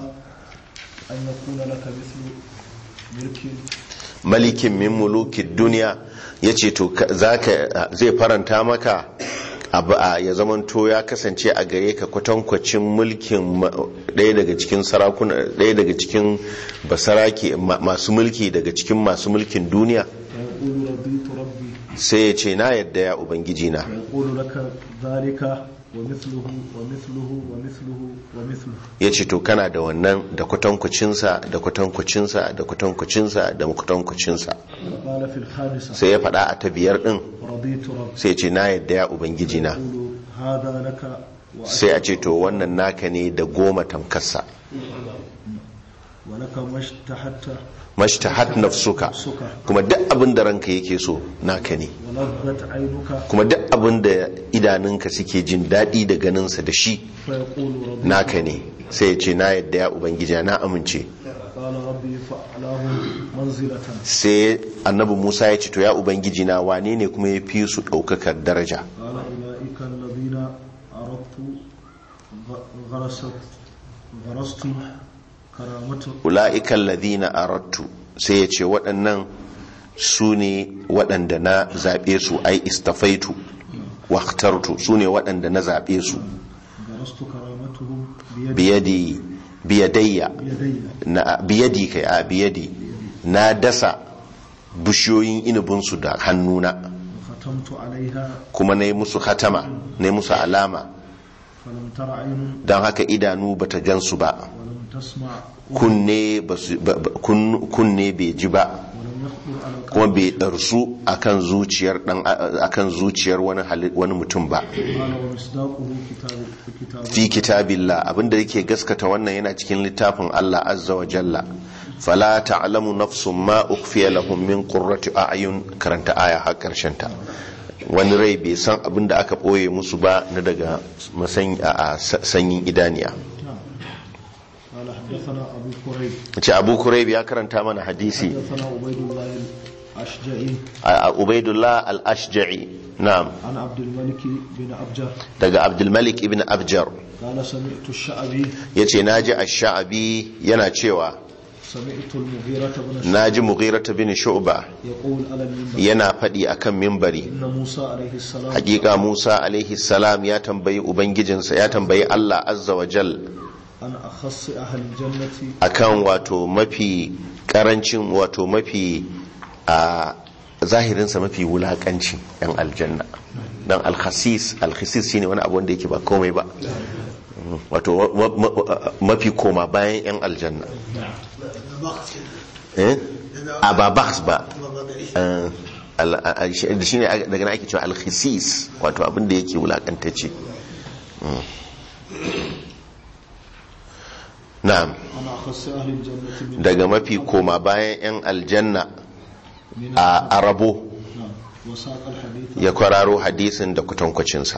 أن يكون لك مثل ملك malikin min mulukin duniya ya ce to ka- zaka- zai faranta maka abu a ya zamanto ya kasance a gare ka kwatankwacin mulkin ma- ɗaya daga cikin sarakuna ɗaya daga cikin basarake ma- masu mulki daga cikin masu mulkin duniya فيقول رضيت ربي sai ya ce na yadda ya ubangiji na فيقول لك ذلك ومثله ومثله ومثله ومثله ya ce to kana da wannan da kwatankwacinsa da kwatankwacinsa da kwatankwacinsa da kwatankwacinsa قال في الخامسة sai ya faɗa a ta biyar ɗin رضيت ربي sai ya ce na yadda ya ubangiji na يقول هذا لك sai a ce to wannan naka ne da goma tamkarsa ولك ما اشتهت mashtahat nafsuka kuma duk abin da ranka yake so naka ne ولذت عينك kuma duk abin da idanunka suke jin daɗi da ganinsa da shi فيقول رضيت naka ne sai ya ce na yadda ya ubangiji na amince قال ربي فأعلاهم منزلة sai annabi musa ya ce to ya ubangiji na wane ne kuma ya fi su ɗaukakar daraja قال أولئك الذين أردت غ- غرست غرست كرامته ula'ikan ladina arattu sai ya ce waɗannan su ne waɗanda na zaɓe su ai istafaitu waktartu su ne waɗanda na zaɓe su غرست كرامتهم بيدي biyadi biyadayya بيدي na biyadi kai a biyadi na dasa bishiyoyin inubinsu da hannuna وختمت عليها kuma na yi musu hatama na yi musu alama فلم تر عين don haka idanu bata gansu ba ولم تسمع kunne ba su- ba- ba- kun- kunne bai ji ba ولم يخطر على kuma القلب bai ɗarsu akan zuciyar dan akan zuciyar wani hali- wani mutum ba قال ومصداقه كتاب كتاب fi kitabillah abinda yake gaskata wannan yana cikin littafin Allah azza wa jalla fala ta'lamu nafsun ma ukhfiya lahum min qurrati a'yun karanta aya har karshen ta wani rai bai san abinda aka boye musu ba na daga masan a a sanyin idaniya نعم. قال حدثنا أبو كريب ce abu kurayb ya karanta mana hadisi حدثنا عبيد الله الأشجعي a ubaidullah al-ashja'i na'am عن عبد الملك بن أبجر daga abdulmalik ibn abjar قال سمعت الشعبي yace naji ash-sha'bi yana cewa سمعت المغيرة بن الشعبي naji mughirah bin shu'ba يقول على المنبر yana faɗi akan mimbari إن موسى عليه السلام hakika Musa alaihi salam ya tambayi ubangijinsa ya tambayi Allah azza wa jal عن أخص أهل الجنة akan wato mafi karancin wato mafi a zahirinsa mafi wulakanci yan aljanna dan alkhasis alkhasis shine wani abu wanda yake ba komai ba wato wa- wa- wa- mafi koma bayan yan aljanna eh a ba bakhs ba Eh, al- al- shi shi ne daga nan ake cewa alkhasis wato abin da yake wulakantacce Mm. na'am عن أخص أهل الجنة من daga mafi koma bayan 'yan aljanna من a arabo نعم وساق الحديث ya kwararo hadisin da kwatankwacinsa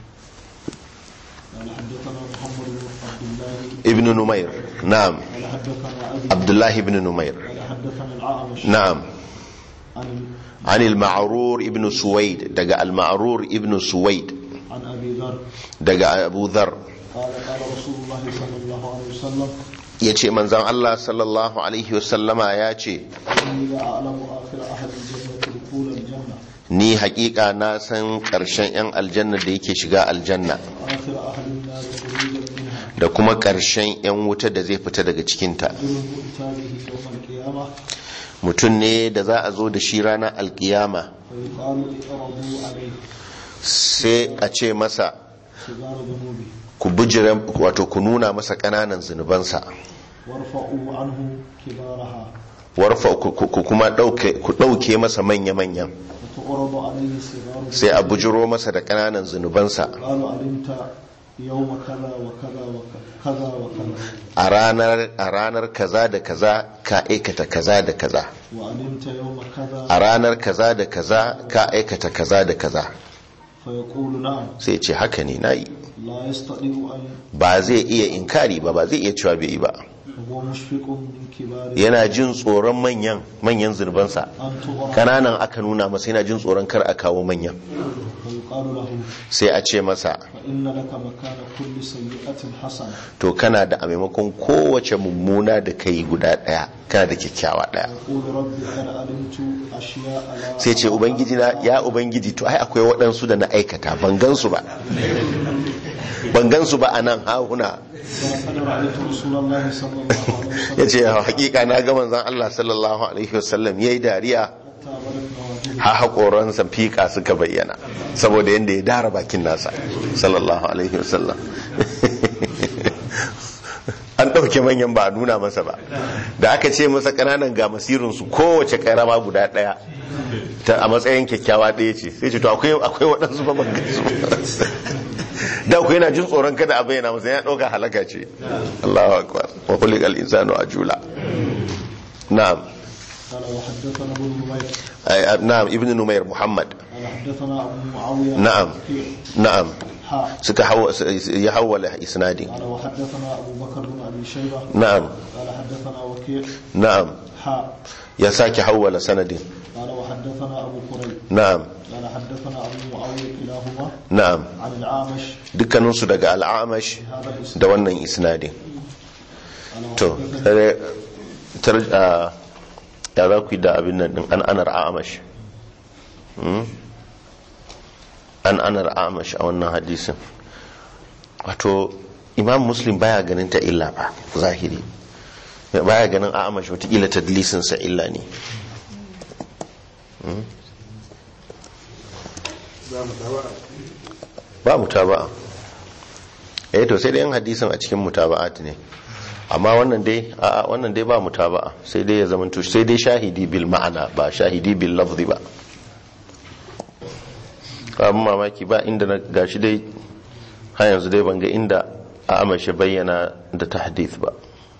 قال حدثنا محمد بن عبد الله ibn numair na'am قال حدثنا أبي abdullahi ibn numair قال حدثنا الأعمش na'am عن عن المعرور ابن سويد دقى المعرور ابن سويد عن أبي ذر دقى أبو ذر قال قال رسول الله صلى الله عليه وسلم يتي من زم الله صلى الله عليه وسلم ياتي إني لا أعلم آخر أهل الجنة دخول الجنة ni hakika na san ƙarshen 'yan aljanna da yake shiga aljanna وآخر أهل النار خروجا منها da kuma ƙarshen 'yan wuta da zai fita daga cikinta رجل يؤتى به يوم القيامة mutum ne da za a zo da shi ranar alkiyama فيقال اقربوا عليه sai a ce masa صغار ذنوبه ku bijira wato ku nuna masa ƙananan zunubansa وارفعوا عنه كبارها warfa ku ku- ku kuma ɗauke ku ɗauke masa manya-manyan وتعرض عليه صغار sai a bujiro masa da ƙananan zunubansa قالوا علمت يوم كذا وكذا وكذا وكذا a ranar a ranar kaza da kaza ka aikata kaza da kaza وعلمت يوم كذا a ranar kaza da kaza ka aikata kaza da kaza فيقول نعم sai ce haka ne nayi لا يستطيع أن ba zai iya inkari ba ba zai iya cewa bai yi ba وهو مشفق من كبار yana jin tsoron manyan manyan zunubansa أن تغرق kananan aka nuna masa yana jin tsoron kar a kawo manyan ويقال له sai a ce masa فإن لك مكان كل سيئة حسنة to kana da a maimakon kowace mummuna da kai guda daya kana da kyakkyawa daya يقول ربي قد علمت أشياء لا sai ce ubangiji na ya ubangiji to ai akwai waɗansu da na aikata ban gansu ba ban gansu ba a nan hahuna ولقد رأيت رسول الله صلى الله عليه وسلم ya ce hakika na ga manzan Allah sallallahu alaihi wasallam ya yi dariya حتى بلغنا وجهه ha haƙoransa fiƙa suka bayyana saboda yadda ya dara bakin nasa sallallahu alaihi wasallam an ɗauke manyan ba a nuna masa ba da aka ce masa ƙananan ga masirinsu kowace ƙarama guda ɗaya ta a matsayin kyakkyawa ɗaya ce sai ce to akwai akwai waɗansu ba ban gansu ba. da akwai yana jin tsoron kada a bayyana masa ya ɗauka halaka ce Allahu akbar wa kulli al insanu ajula na'am قال وحدثنا ابن نمير Ai, na'am ibnu numair muhammad قال حدثنا أبو معاوية نعم. وكيع. na'am حاء suka hawa ya hawala isnadin قال وحدثنا أبو بكر بن أبي شيبة na'am قال حدثنا وكيع na'am حاء ya sake hawala sanadin قال وحدثنا أبو كريب na'am قال حدثنا أبو معاوية كلاهما na'am عن العامش dukkaninsu daga al'amash هذا الاسم da wannan isnadin قال to وحدثنا tare tar a ya za ku yi da abin nan din an anar amash Hmm? an anar amash a wannan hadisin wato imam muslim baya ganin ta illa ba zahiri baya ganin amash watakila tadlisinsa illa ne Hmm? ba mutaba'a eh to sai dai yin hadisin a cikin mutaba'at ne amma wannan dai a wannan dai ba mutaba'a sai dai ya zamanto sai dai shahidi bil ma'ana ba shahidi bil lafzi ba abin mamaki ba inda na gashi dai har yanzu dai ban ga inda a amashi bayyana da tahdith ba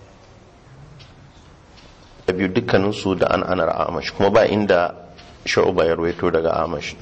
da biyu dukkaninsu da an anar amash kuma ba inda sha'uba ya ruwaito daga amash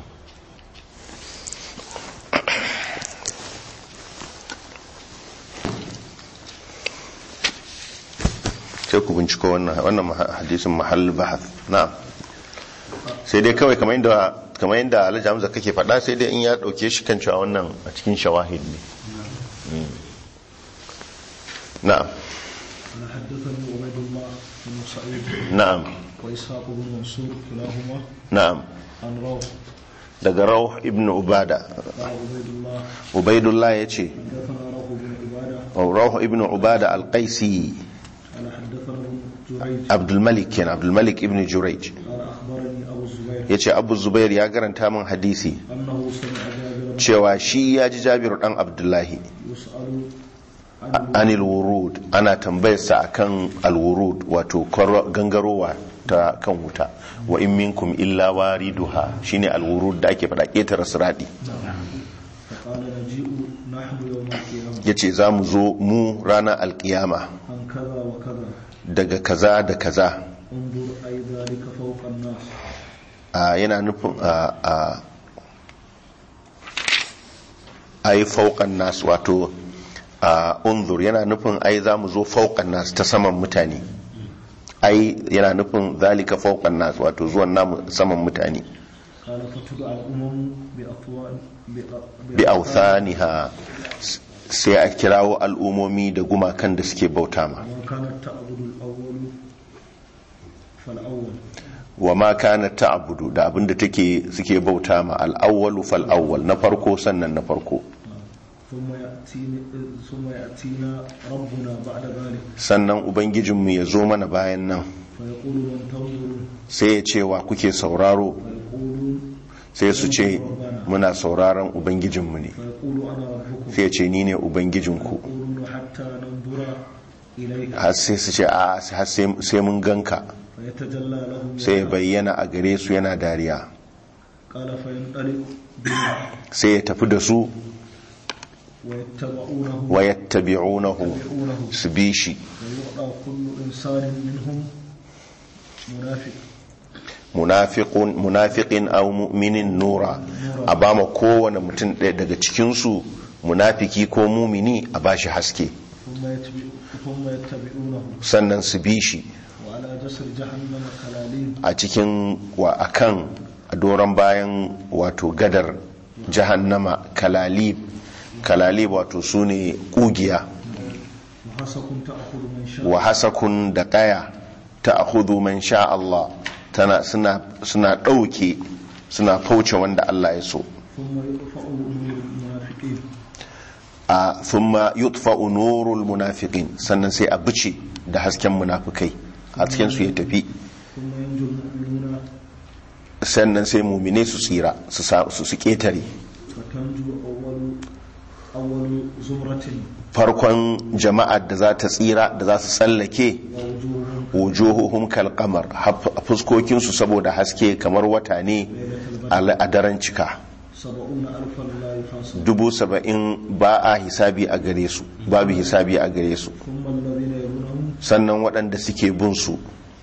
sai ku binciko wannan wannan maha- hadisin mahall bahath na'am sai dai kawai kamar yadda kamar yadda Alhaji Hamza kake faɗa sai dai in ya dauke shi kan cewa wannan a cikin shawahid ne Mm. na'am أنا حدثني عبيد الله بن سعيد na'am وإسحاق بن منصور كلاهما na'am عن روح daga Rawh ibn Ubada قال عبيد الله Ubaidullah yace حدثنا روح بن عبادة Rawh ibn Ubada al-Qaisi قال حدثنا ابن جريج Abdul Malik kenan Abdul Malik ibn Jurayj قال أخبرني أبو الزبير yace Abu Zubair ya garanta min hadisi أنه سمع جابر cewa shi ya ji Jabiru dan Abdullahi يسأل عن anil wurud ana tambayarsa akan alwurud wato kwaro- gangarowa ta kan wuta wa in minkum illa wariduha shine alwurud da ake faɗa ƙetare siradi فقال نجيء نحن يوم القيامة yace za mu zo mu ranar alkiyama عن كذا وكذا daga kaza da kaza انظر أي ذلك فوق الناس a yana nufin a a ai fauqan nas wato a unzur yana nufin ai za mu zo fauqan nas ta saman mutane ai yana nufin zalika fauqan nas wato zuwan namu saman mutane قال فتدعى الأمم بأطوان bi authaniha sai a kirawo al'umomi da gumakan da suke bauta ma وما كانت تعبد الأول فالأول wa ma kana ta'budu da abinda take suke bauta ma al-awwalu fal awwal na farko sannan na farko ثم يأتينا ثم يأتينا ربنا بعد ذلك sannan ubangijinmu ya zo mana bayan nan فيقول من تنظرون sai ya ce wa kuke sauraro فيقولون sai su ce muna sauraron ubangijinmu ne فيقول أنا ربكم sai ya ce ni ne ubangijinku يقولون حتى ننظر إليك har sai su ce a har sai sai mun ganka فيتجلى لهم sai ya bayyana a gare su yana dariya قال فينطلق بهم sai ya tafi da su ويتبعونه wa yattabi'unahu يتبعونه su bi shi ويعطى كل إنسان منهم منافق munafiqun munafiqin aw mu'minin nura a ba ma kowane mutum ɗaya daga cikin su munafiki ko mumini a bashi haske ثم يتبع ثم يتبعونه sannan su bi shi وعلى جسر جهنم كلاليب a cikin wa akan a doron bayan wato gadar jahannama kalalib kalalib wato su ne kugiya وحسكم تأخذ من شاء wa hasakun da kaya ta ahudu man sha Allah tana suna suna ɗauke suna fauce wanda Allah ya so ثم يرفع أمور المنافقين a thumma yutfa'u nurul munafiqin sannan sai a bice da hasken munafikai hasken su ya tafi ثم ينجو المؤمنون sannan sai mumine su tsira su sa- su su ketare فتنجو أول أول زمرة farkon jama'ar da za ta tsira da za su tsallake ووجوههم wujuhuhum kal qamar fuskokin su saboda haske kamar wata ne a a daren cika سبعون ألفا لا يحاسب dubu saba'in ba a hisabi a gare su babu hisabi a gare su ثم الذين يلونهم sannan waɗanda suke bin su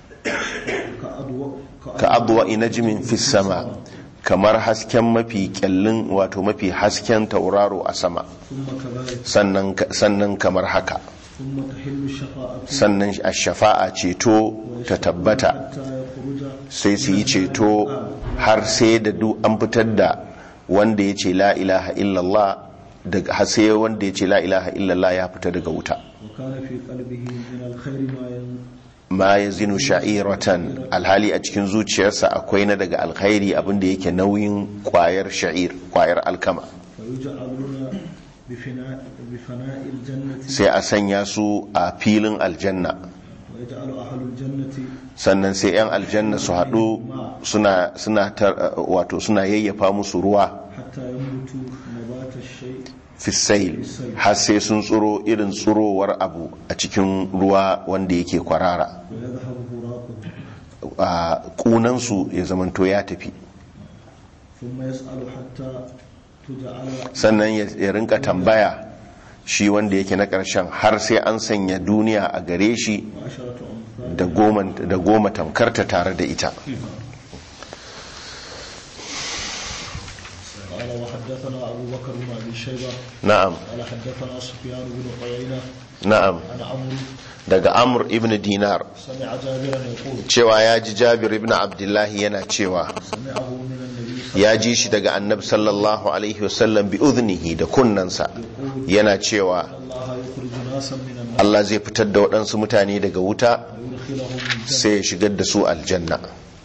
كأضواء ka abuwa inajimin fi sama kamar hasken mafi kyallin wato mafi hasken tauraro a sama ثم كذلك sannan sannan kamar haka ثم تحل الشفاعة sannan a shafa'a ceto ta tabbata حتى يخرج sai su yi ceto har sai da duk an fitar da wanda ya ce la ilaha illallah daga har sai wanda ya ce la ilaha illallah ya fita daga wuta وكان في قلبه من الخير ما ين... ma ya zinu sha'iratan alhali a cikin zuciyarsa akwai na daga alkhairi abinda yake nauyin kwayar sha'ir kwayar alkama فيجعلون بفناء بفناء الجنة sai a sanya su a filin aljanna ويجعل أهل الجنة sannan sai 'yan aljanna su haɗu suna suna tar- wato suna yayyafa musu ruwa حتى ينبتوا نبات الشيء fisail har sai sun tsuro irin tsurowar abu a cikin ruwa wanda yake kwarara ويذهب براقه a kunansu ya zamanto ya tafi ثم يسأل حتى تجعل sannan ya ya rinka tambaya shi wanda yake na ƙarshen har sai an sanya duniya a gare shi عشرة أمثال da goma da goma tamkarta tare da ita قال وحدثنا أبو بكر بن أبي شيبة na'am قال حدثنا سفيان بن عيينة na'am عن عمرو daga amr ibn dinar سمع جابرا يقول cewa ya ji jabir ibn abdullahi yana cewa سمعه من النبي صلى ya ji shi daga annabi sallallahu alaihi wasallam bi udhnihi da kunnansa yana cewa الله يخرج ناسا من النار Allah zai fitar da waɗansu mutane daga wuta ويدخلهم الجنة sai ya shigar da su aljanna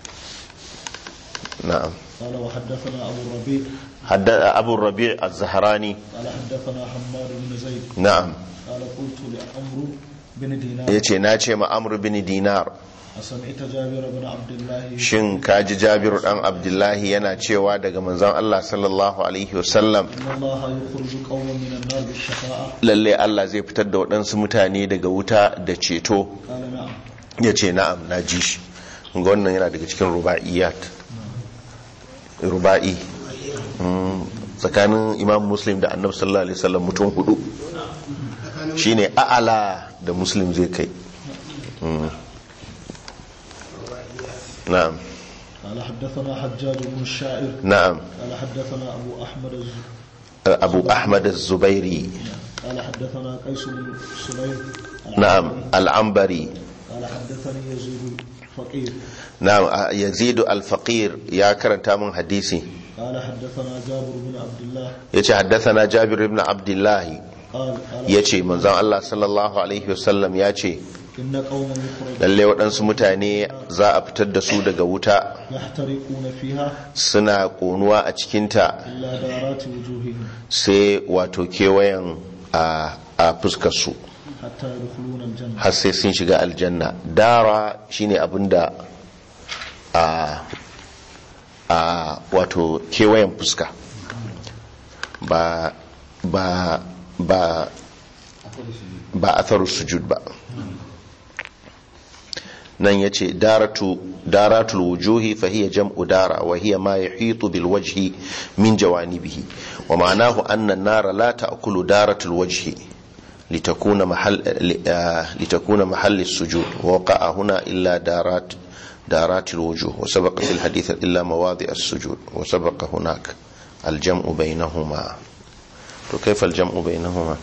na'am قال وحدثنا أبو الربيع hadda abu rabi' az-zahrani قال حدثنا حماد بن زيد na'am قال قلت لعمرو بن دينار yace na ce ma amr bin dinar أسمعت جابر بن عبد الله shin kaji jabiru dan abdullahi yana cewa daga manzon Allah sallallahu alaihi wasallam إن الله يخرج قوما من النار بالشفاعة lalle Allah zai fitar da waɗansu mutane daga wuta da ceto قال نعم ya ce na'am na ji shi ga wannan yana daga cikin ruba'iyat ruba'i Mm, tsakanin imam muslim da annabi sallallahu alaihi wasallam mutum hudu shine a'ala da muslim zai kai Mm. na'am قال حدثنا حجاج بن الشاعر na'am قال حدثنا أبو أحمد الز... abu ahmad az-zubairi قال حدثنا قيس بن سليم na'am al-ambari قال حدثني يزيد الفقير na'am a- yazid al-faqir ya karanta min hadisi قال حدثنا جابر بن عبد الله yace haddathana jabir ibn abdullah قال قال yace manzon Allah sallallahu alaihi wasallam yace إن قوما يخرج lalle waɗansu mutane za a fitar da su daga wuta يحترقون فيها suna ƙonuwa a cikinta إلا دارات وجوههم sai wato kewayen a a fuskarsu حتى يدخلون الجنة har sai sun shiga aljanna dara shine abinda a a wato kewayen fuska ba ba ba ba atharu sujud ba nan ya ce daratul wujuhi fahiya jam'u dara wa hiya ma yahitu bil wajhi min jawanibihi wa ma'anahu anna an-nara la ta'kulu daratul wajhi litakuna mahall litakuna mahall as-sujud wa waqa'a huna illa darat دارات الوجوه وسبق في الحديث إلا مواضع السجود وسبق هناك الجمع بينهما كيف الجمع بينهما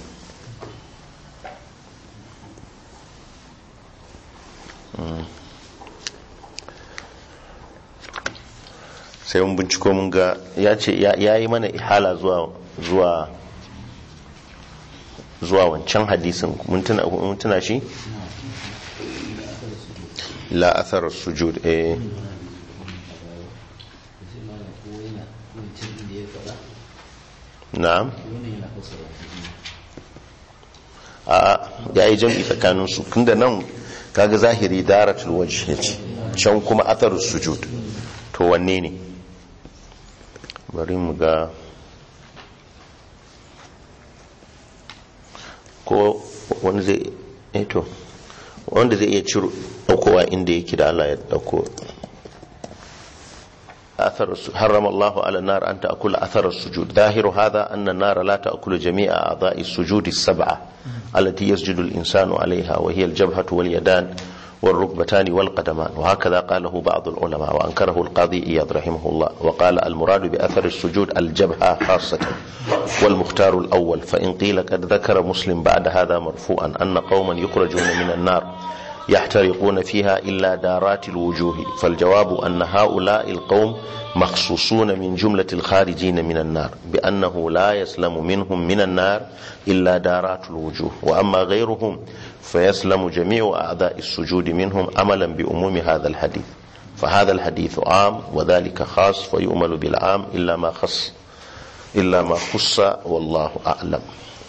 sai mun binciko mun ga ya ce ya yi mana ihala zuwa zuwa zuwa wancan hadisin mun tuna shi la athar sujud eh na'am a ya yi jam'i tsakaninsu tunda nan kaga zahiri daratul wajh yace can kuma athar sujud to wanne ne bari mu ga ko wani zai eto wanda zai iya ciro daukowa inda yake da Allah ya dauko أثر حرم الله على النار أن تأكل أثر السجود ظاهر هذا أن النار لا تأكل جميع أعضاء السجود السبعة التي يسجد الإنسان عليها وهي الجبهة واليدان والركبتان والقدمان وهكذا قاله بعض العلماء وأنكره القاضي إياض رحمه الله وقال المراد بأثر السجود الجبهة خاصة والمختار الأول فإن قيل قد ذكر مسلم بعد هذا مرفوعا أن قوما يخرجون من النار يحترقون فيها إلا دارات الوجوه فالجواب أن هؤلاء القوم مخصوصون من جملة الخارجين من النار بأنه لا يسلم منهم من النار إلا دارات الوجوه وأما غيرهم فيسلم جميع أعضاء السجود منهم عملا بأموم هذا الحديث فهذا الحديث عام وذلك خاص فيؤمل بالعام إلا ما خص إلا ما خص والله أعلم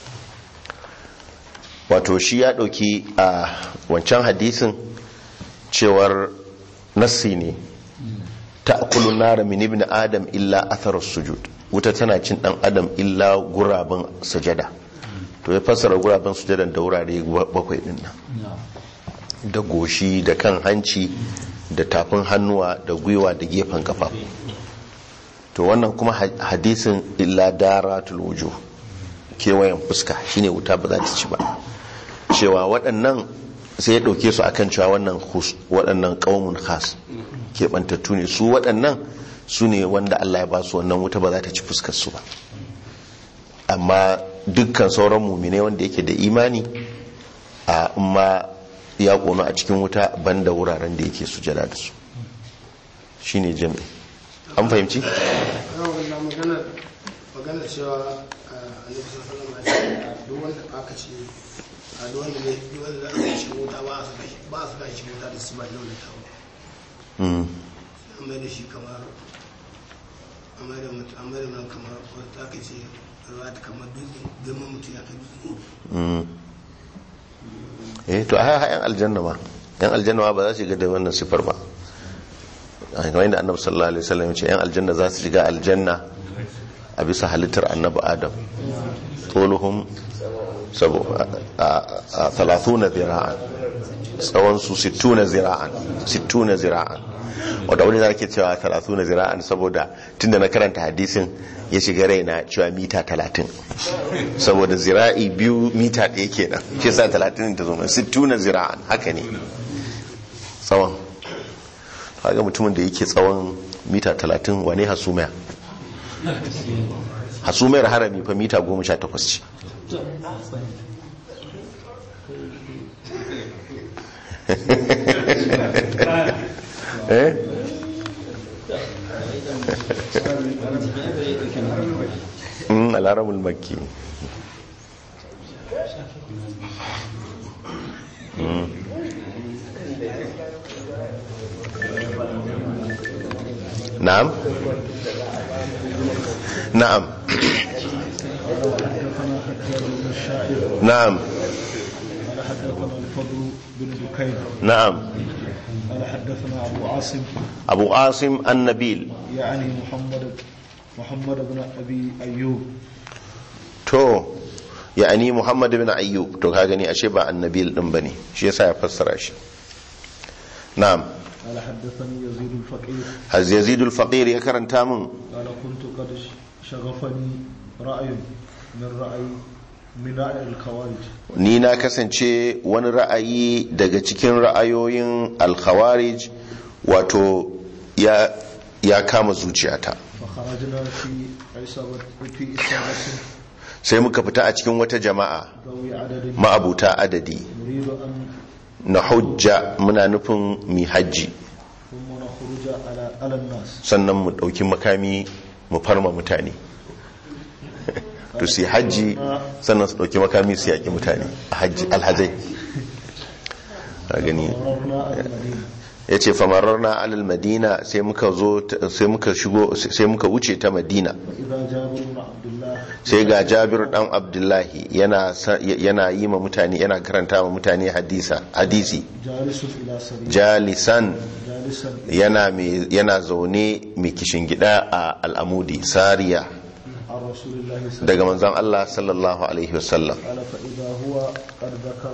wato shi ya ɗauki a wancan hadisin cewar nassi ne ta akulun nara min ibn adam illa atharar sujud wuta tana cin ɗan adam illa guraben sujada to ya fassara guraben sujadan da wurare bakwai ɗin nan da goshi da kan hanci da tafin hannuwa da gwiwa da gefen kafa to wannan kuma hadisin illa daratul wujuh kewayen fuska shine wuta ba za ta ci ba cewa waɗannan sai ya ɗauke su akan cewa wannan waɗannan ƙaumun khas keɓantattu ne su waɗannan su ne wanda Allah ya ba su wannan wuta ba za ta ci fuskar su ba amma dukkan sauran mumine wanda yake da imani a ma ya kono a cikin wuta banda wuraren da yake sujada da su shine jami'i an fahimci na maganar maganar cewa a annabi sallallahu alaihi wasallam duk wanda aka ce a duk wanda ne duk wanda za a shi wuta ba a saka shi ba a saka shi wuta da su ba da wani tawo Mm. an mai da shi kamar an mai da mutum an mai da mutum kamar wata aka ce ruwa ta kamar dutse girman mutum ya kai dutse Mm. eh to a yan aljanna ma yan aljanna ma ba za su shiga da wannan sifar ba a kamar yadda annabi sallallahu alaihi wasallam ya ce yan aljanna za su shiga aljanna a bisa halittar annabi adam toluhum sabo a 30 zira'an tsawon su 60 zira'an 60 zira'an wadda wani zara ke cewa 30 zira'an saboda tunda na karanta hadisin ya shiga raina cewa mita 30 saboda zira'i biyu mita ɗaya kenan shi sa 30 ta zo mai 60 zira'an haka ne tsawon haka mutumin da yake tsawon mita 30 wane hasumaya hasumayar harami fa mita 18 ce eh Mm, al'aramul makki Mm. na'am na'am حدثنا حجاج بن الشاعر na'am قال حدثنا الفضل بن بكير na'am قال حدثنا ابو عاصم abu asim annabil يعني محمد محمد بن ابي ايوب to ya'ani muhammad bin ayyub to ka gani ashe ba annabil din bane shi yasa ya fassara shi na'am قال حدثني يزيد الفقير haz yazid al-faqir ya karanta min قال كنت قد شغفني رأي من رأي من رأي الخوارج ni na kasance wani ra'ayi daga cikin ra'ayoyin al-khawarij wato ya ya kama zuciyata فخرجنا في عصابة في إصابة sai muka fita a cikin wata jama'a ذوي عدد ma'abuta adadi نريد أن na hujja muna nufin mi hajji ثم نخرج على على الناس sannan mu ɗauki makami mu farma mutane to su yi hajji sannan su ɗauki makami su yaƙi mutane a hajji alhazai a gani مررنا على المدينة ya ce famararna alal madina sai muka zo sai muka shigo sai muka wuce ta madina فإذا جابر بن عبد الله sai ga jabir dan abdullahi yana sa- yana yi ma mutane yana karanta ma mutane hadisa hadisi جالس إلى سرير jalisan جالسا yana mai yana zaune mai kishin gida a al'amudi sariya عن رسول الله صلى الله daga manzon Allah sallallahu alaihi wasallam قال فإذا هو قد ذكر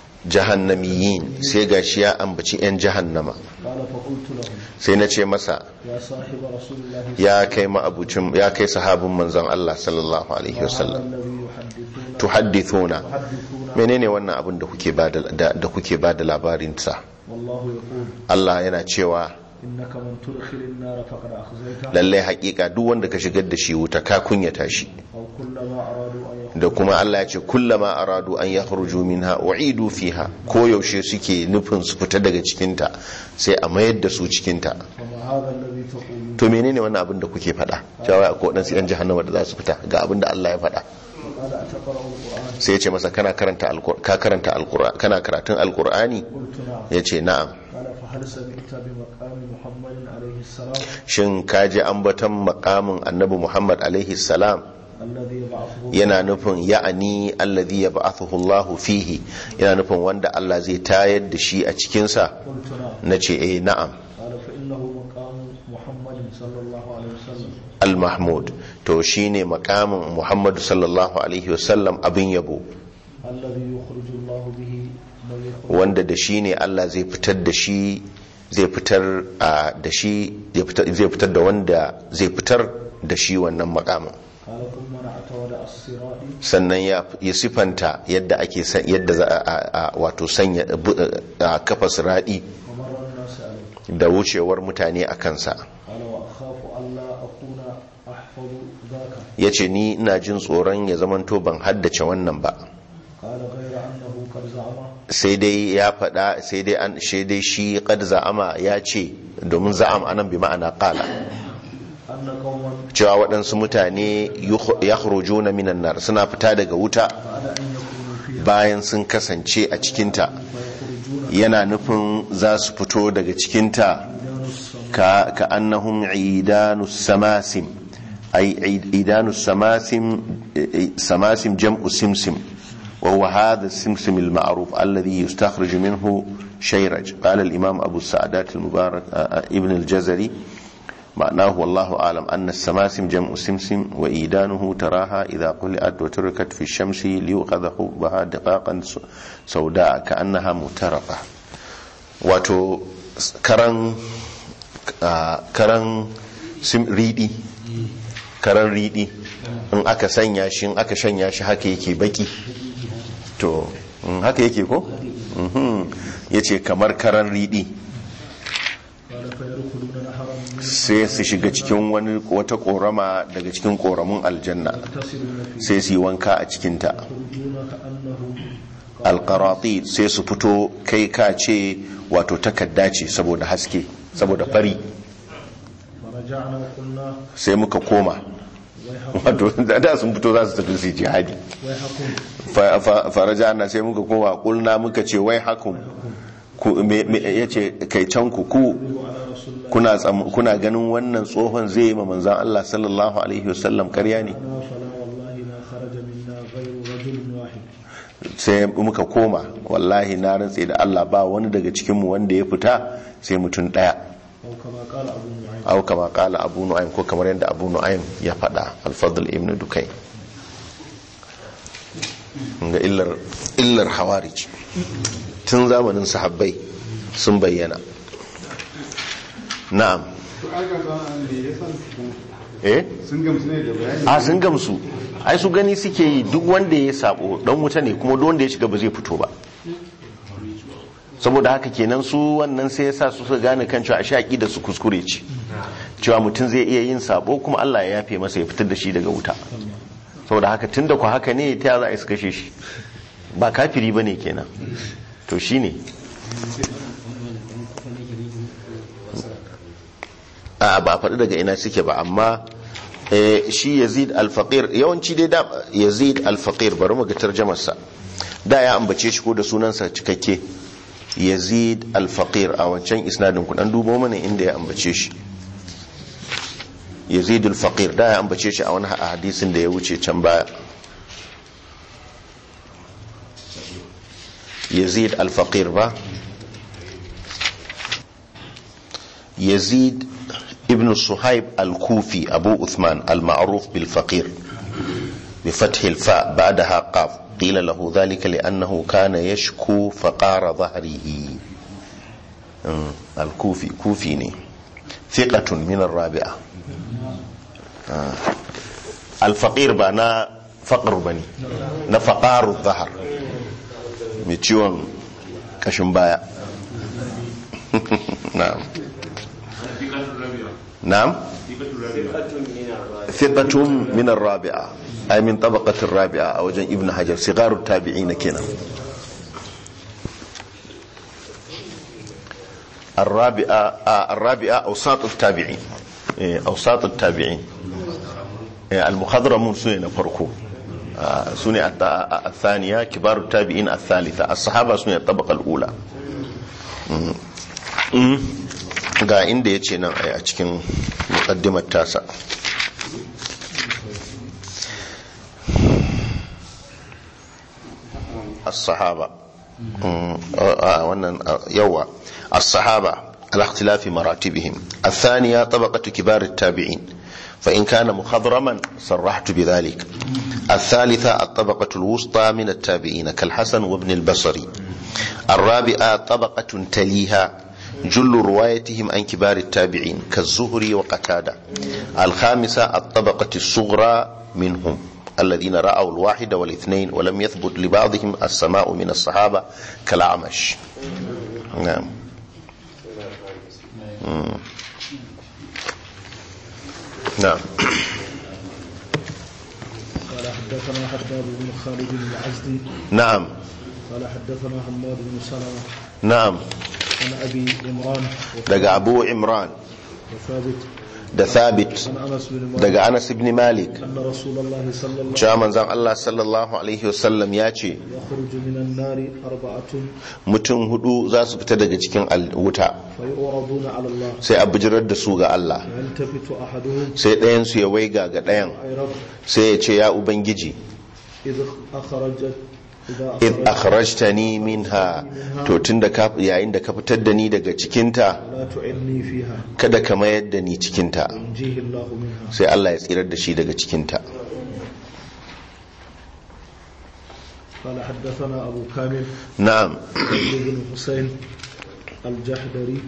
jahannamiyin sai gashi ya ambaci yan jahannama قال فقلت له sai na ce masa يا صاحب رسول الله ya kai ma'abucin ya kai sahabin manzon Allah sallallahu alaihi هذا wasallam الذي يحدثون tuhaddithuna يحدثون menene wannan abin da kuke bada da da kuke bada labarin sa والله يقول Allah yana cewa إنك من تدخل النار فقد أخزيته lallai hakika duk wanda ka shigar da shi wuta ka kunyata shi أو كلما أرادوا أن يخرجوا da kuma Allah ya ce kullama aradu an yakhruju minha u'idu fiha ko yaushe suke nufin su fita daga cikin ta sai a mayar da su cikin ta فما هذا الذي تقولون to menene wannan abin da kuke faɗa cewa ko dan yan jahannama da za su fita ga abin da Allah ya faɗa قال أتقرأ القرآن sai ya ce masa kana karanta alqur'ani ka karanta alqur'ani kana karatun alqur'ani قلت نعم ya ce na'am قال فهل سمعت بمقام محمد عليه السلام shin ka ji ambaton makamin annabi Muhammad alaihi salam الذي يبعثه yana nufin ya'ani alladhi yab'athuhu Allahu fihi yana nufin wanda Allah zai tayar da shi a cikin sa قلت نعم nace eh na'am قال فإنه مقام محمد صلى الله عليه وسلم al-mahmud to shine makamin Muhammad sallallahu alaihi wasallam abin yabo الذي يخرج الله به من يخرج wanda da shi ne Allah zai fitar da shi zai fitar a da shi zai fitar zai fitar da wanda zai fitar da shi wannan makamin قال ثم نعت ودع الصراط sannan ya ya sifanta yadda ake san yadda za a a- a- wato sanya bu- a kafa siradi ومر الناس عليه da wucewar mutane a kansa قال وأخاف ألا أكون أحفظ أحفظ ذاك ya ce ni ina jin tsoron ya zamanto ban haddace wannan ba قال غير أنه قد زعم sai dai ya faɗa sai dai an shi dai shi qad za'ama ya ce domin za'am anan bi ma'ana qala أن قوما cewa waɗansu mutane yakhrujuna minan nar suna fita daga wuta بعد أن يكونوا فيها bayan sun kasance a cikinta فيخرجون yana nufin za su fito daga cikinta دان السماء ka ka annahum idanus samasim ay idanus samasim samasim jam'u simsim wa huwa hadha السمسم المعروف الذي يستخرج منه شيرج قال الإمام أبو السعدات المبارك ابن الجزري معناه والله أعلم أن السماسم جمع سمسم وإيدانه تراها إذا قلعت وتركت في الشمس ليؤخذ حبها دقاقا سوداء كأنها مترقة wato karan karan riɗi karan riɗi in aka sanya shi in aka shanya shi haka yake baki to haka yake ko ya ce kamar karan riɗi قال فيدخلون نهرا من sai su shiga cikin wani wata korama daga cikin koramun aljanna يغتسلون فيه sai su yi wanka a cikinta يخرجون كأنهم alkarati sai su fito kai ka ce wato takadda ce saboda haske saboda fari فرجعنا وقلنا sai muka koma ويحكم wato da sun fito za su tafi su yi jihadi ويحكم Fa- fa- faraja na sai muka koma kulna muka ce wai hakun ya ce kai can ku ku على رسول الله kuna tsam- kuna ganin wannan tsohon zai yi ma manzan Allah sallallahu alaihi wasallam karya ne أنا فلا والله ما خرج منا غير رجل واحد sai muka koma wallahi na rantse da Allah ba wani daga cikinmu wanda ya fita sai mutum daya أو كما قال أبو نعيم au kama kala abu nu'aym ko kamar yadda abu nu'aym ya faɗa al-fadl ibn dukai ga illar illar hawarij tun zamanin sahabbai sun bayyana na'am to aka zama ne ya san eh sun gamsu ne da bayani a sun gamsu ai su gani suke yi duk wanda ya sabo dan wuta ne kuma duk wanda ya shiga ba zai fito ba saboda haka kenan su wannan sai yasa su suka gane kan cewa a shaƙi da su kuskure ce cewa mutum zai iya yin sabo kuma Allah ya yafe masa ya fitar da shi daga wuta saboda haka tunda ku haka ne ta za a yi su kashe shi ba kafiri bane kenan to shine a ba faɗi daga ina suke ba amma eh, shi yazid al-faqir yawanci dai da yazid al-faqir bari mu ga tarjamarsa da ya ambace shi ko da sunansa cikakke yazid al-faqir a wancan isnadin ku dan dubo mana inda ya ambace shi yazid al-faqir da ya ambace shi a wani hadisin da ya wuce can baya yazid al-faqir ba yazid ابن صهيب الكوفي أبو أثمان المعروف بالفقير بفتح الفاء بعدها قاف قيل له ذلك لأنه كان يشكو فقار ظهره أمم، الكوفي كوفيني ثقة من الرابعة آه. الفقير بنا فقر بني نفقار الظهر متيون كشمبايا نعم نعم ثقة من الرابعة أي من طبقة الرابعة أو جن ابن حجر صغار التابعين كنا الرابعة آه الرابعة أوساط التابعين إيه، أوساط التابعين إيه، المخضرمون سنة فرقو آه، سنة الت- الثانية كبار التابعين الثالثة الصحابة سنة الطبقة الأولى مم. مم. ga inda ya ce nan a cikin mukaddimar tasa as-sahaba wannan yawa as-sahaba على اختلاف مراتبهم الثانية طبقة كبار التابعين فإن كان مخضرما صرحت بذلك الثالثة الطبقة الوسطى من التابعين كالحسن وابن البصري الرابعة طبقة تليها جل روايتهم عن كبار التابعين كالزهري وقتادة الخامسة الطبقة الصغرى منهم الذين رأوا الواحد والاثنين ولم يثبت لبعضهم السماء من الصحابة كالعمش نعم مم. نعم حدثنا حداد بن خالد العزدي na'am قال حدثنا حماد بن سلمة na'am عن أبي عمران daga abu imran وثابت da thabit عن أنس بن مالك daga anas ibn malik أن رسول الله صلى الله cewa manzon Allah sallallahu alaihi wasallam ya ce يخرج من النار أربعة mutum hudu za su fita daga cikin al- wuta فيعرضون على الله sai a bijirar da su ga Allah يلتفت أحدهم sai ɗayan su ya waiga ga ɗayan أي رب sai ya ce ya ubangiji إذ أخرجت إذا id أخرجت akhrajtani minha to tunda ka yayin da ka fitar da ni daga cikinta لا تعني فيها kada ka mayar da ni cikinta ينجيه الله منها sai Allah ya tsirar da shi daga cikinta قال حدثنا أبو كامل na'am بن حسين الجحدري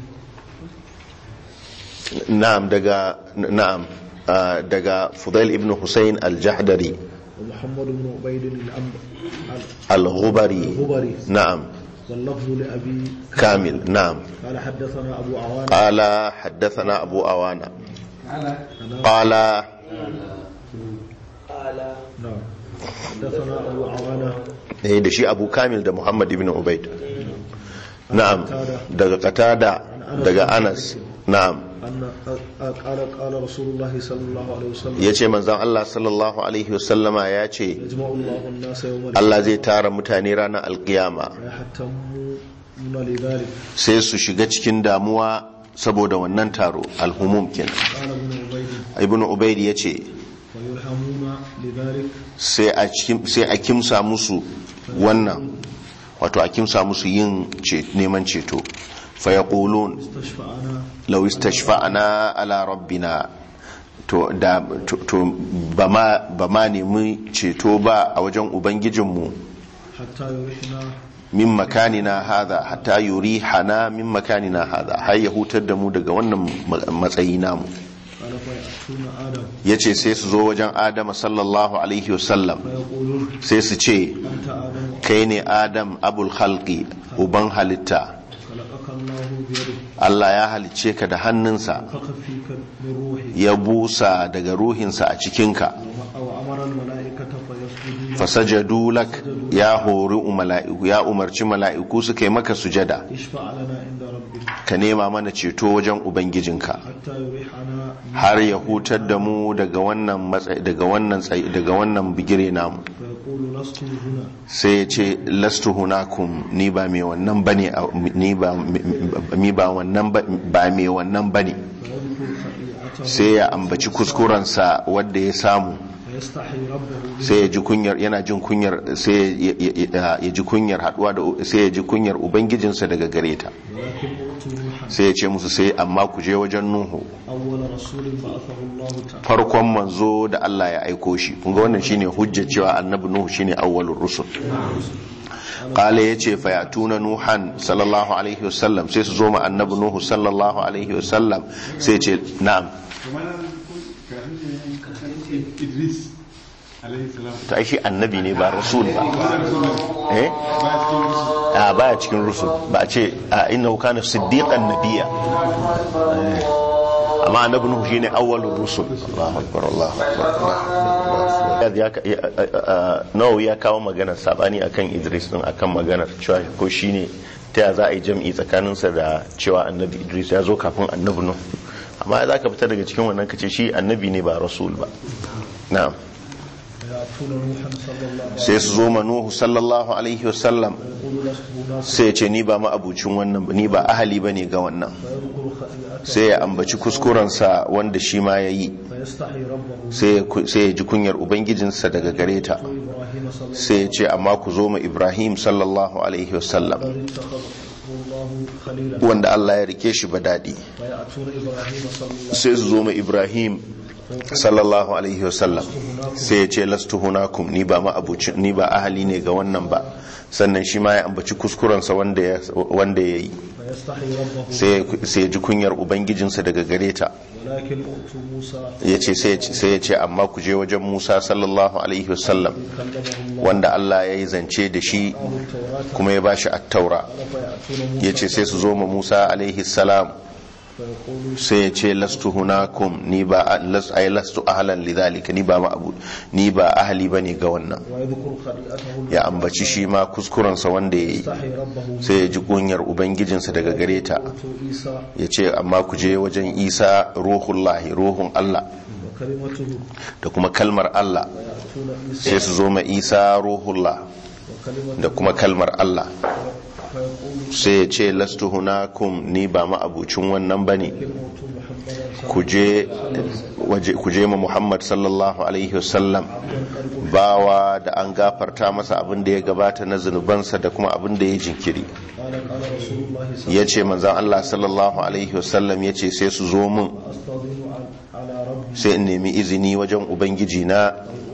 na'am daga na'am ah, daga Fudail ibn Hussein al-Jahdari ومحمد بن عبيد الأمر al-Ghubari الغبري na'am واللفظ لأبي kamil na'am قال حدثنا أبو عوان قال حدثنا أبو أوانا على قال نعم حدثنا أبو عوانة eh da shi Abu Kamil da Muhammad ibn Ubaid na'am daga Qatada daga Anas na'am أن قال قال رسول الله صلى الله عليه وسلم yace manzon Allah sallallahu alaihi wasallama ya ce يجمع الله الناس يوم Allah zai tara mutane ranar alkiyama فيحتمون لذلك sai su shiga cikin damuwa saboda wannan taro alhumum kenan قال ابن عبيد ibn Ubaid yace ويلهمون لذلك sai a cikin- sai a kimsa musu wannan wato a kimsa musu yin ce- neman ceto fa yaqulun استشفعنا lau istashfa'na ala rabbina to da to, to ba ma ba ma nemi ceto ba a wajen ubangijinmu حتى يريحنا min makanina hadha hatta yurihana min makanina hadha har ya hutar da mu daga wannan ma- matsayi namu قال فيأتون آدم yace sai su zo wajen adama sallallahu alaihi wasallam فيقولون sai su ce أنت آدم kai ne adam abul khalqi uban halitta خلقك الله بيده Allah ya halicce ka da hannunsa فخ فيك من روحي ya busa daga ruhinsa a cikinka وأمر الملائكة فيسجدون fasajadu lak ya hori mala'iku ya umarci mala'iku suka yi maka sujada اشفع لنا عند ربك ka nema mana ceto wajen ubangijinka حتى يريحنا har ya hutar da mu daga wannan matsayi daga wannan tsayi daga wannan bigire namu فيقول لست هنا sai ya ce lastu hunakum ni ba mai wannan bane a- ni ba ni ba wannan ba ba mai wannan bane فيذكر خطيئته sai ya ambaci kuskurensa wanda ya samu فيستحي ربه sai ya ji kunyar yana jin kunyar sai ya- ya ya- ya ji kunyar haduwa da sai ya ji kunyar ubangijinsa daga gare ta ولكن أوتوا نوحا sai ya ce musu sai amma ku je wajen nuhu أول رسول بعثه الله تعالى farkon manzo da Allah ya aiko shi kun ga wannan shine hujjar cewa annabi nuhu shine awwalur rusul qala yace fa yatuna nuhan sallallahu alaihi wasallam sai su zo ma annabi nuhu sallallahu alaihi wasallam sai ce na'am kamar nan kun kafin ne Idris alaihi salam to ai shi annabi ne ba rasul ba eh ba cikin musu a baya cikin rusul ba a ce a innahu kana siddiqan nabiyya Eh, amma annabi nuhu shine awwalur rusul Allahu akbar Allahu akbar Allahu akbar. ya ya- a- nawawi ya kawo maganar sabani akan Idris din akan maganar cewa ko shine ta ya za a yi jam'i tsakaninsa da cewa annabi Idris ya zo kafin annabi nuhu amma za ka fita daga cikin wannan kace shi annabi ne ba rasul ba na'am فيأتون نوحا صلى الله عليه sai su zo ma nuhu sallallahu alaihi wasallam وسلم يقول لست هنا sai ya ce ni ba ma'abucin wannan ba ni ba ahali ba ne ga wannan فيذكر خطيئته sai ya ambaci kuskurensa wanda shi ma ya yi فيستحي ربه sai ya ku- sai ya ji kunyar ubangijinsa daga gare ta إبراهيم صلى الله sai ya ce amma ku zo ma ibrahim sallallahu alaihi wasallam الذي اتخذه الله خليلا wanda allah ya rike shi ba daɗi فيأتون إبراهيم صلى الله sai su zo ma ibrahim sallallahu alaihi wasallam sai ya ce lastu hunakum ni ba ma'abucin ni ba ahali ne ga wannan ba sannan shi ma ya ambaci kuskurensa wanda ya wanda ya yi فيستحي ربه sai ya- sai ya ji kunyar ubangijinsa daga gare ta ولكن أوتوا موسى ya ce sai ya ce amma ku je wajen musa sallallahu alaihi wasallam كلمه الله wanda allah ya yi zance da shi الله التوراة kuma ya bashi attaura فيأتون موسى ya ce sai su zo ma musa alaihi salam فيقول sai ya ce lastu hunakum ni ba las ay lastu ahlan lidhalika ni ba ma abu ni ba ahli bane ga wannan ويذكر خطيئته ya ambaci shi ma kuskurensa wanda ya yi يستحي ربه sai ya ji kunyar ubangijinsa daga gare ta قلت عيسى ya ce amma ku je wajen isa ruhullahi ruhun allah وكلمته da kuma kalmar allah ويأتون عيسى sai su zo ma isa ruhullah وكلمته da kuma kalmar allah فيقول sai ya ce lastu hunakum ni ba ma abucin wannan bane كلمة محمدا ku je waje- ku je ma muhammad sallallahu alaihi wasallam bawa da an gafarta masa abin da ya gabata na zunubansa da kuma abin da ya jinkiri قال قال رسول الله صلى ya ce manzan Allah sallallahu Alaihi wasallam ya ce sai su zo min أستاذن على ربي sai in nemi izini wajen ubangiji na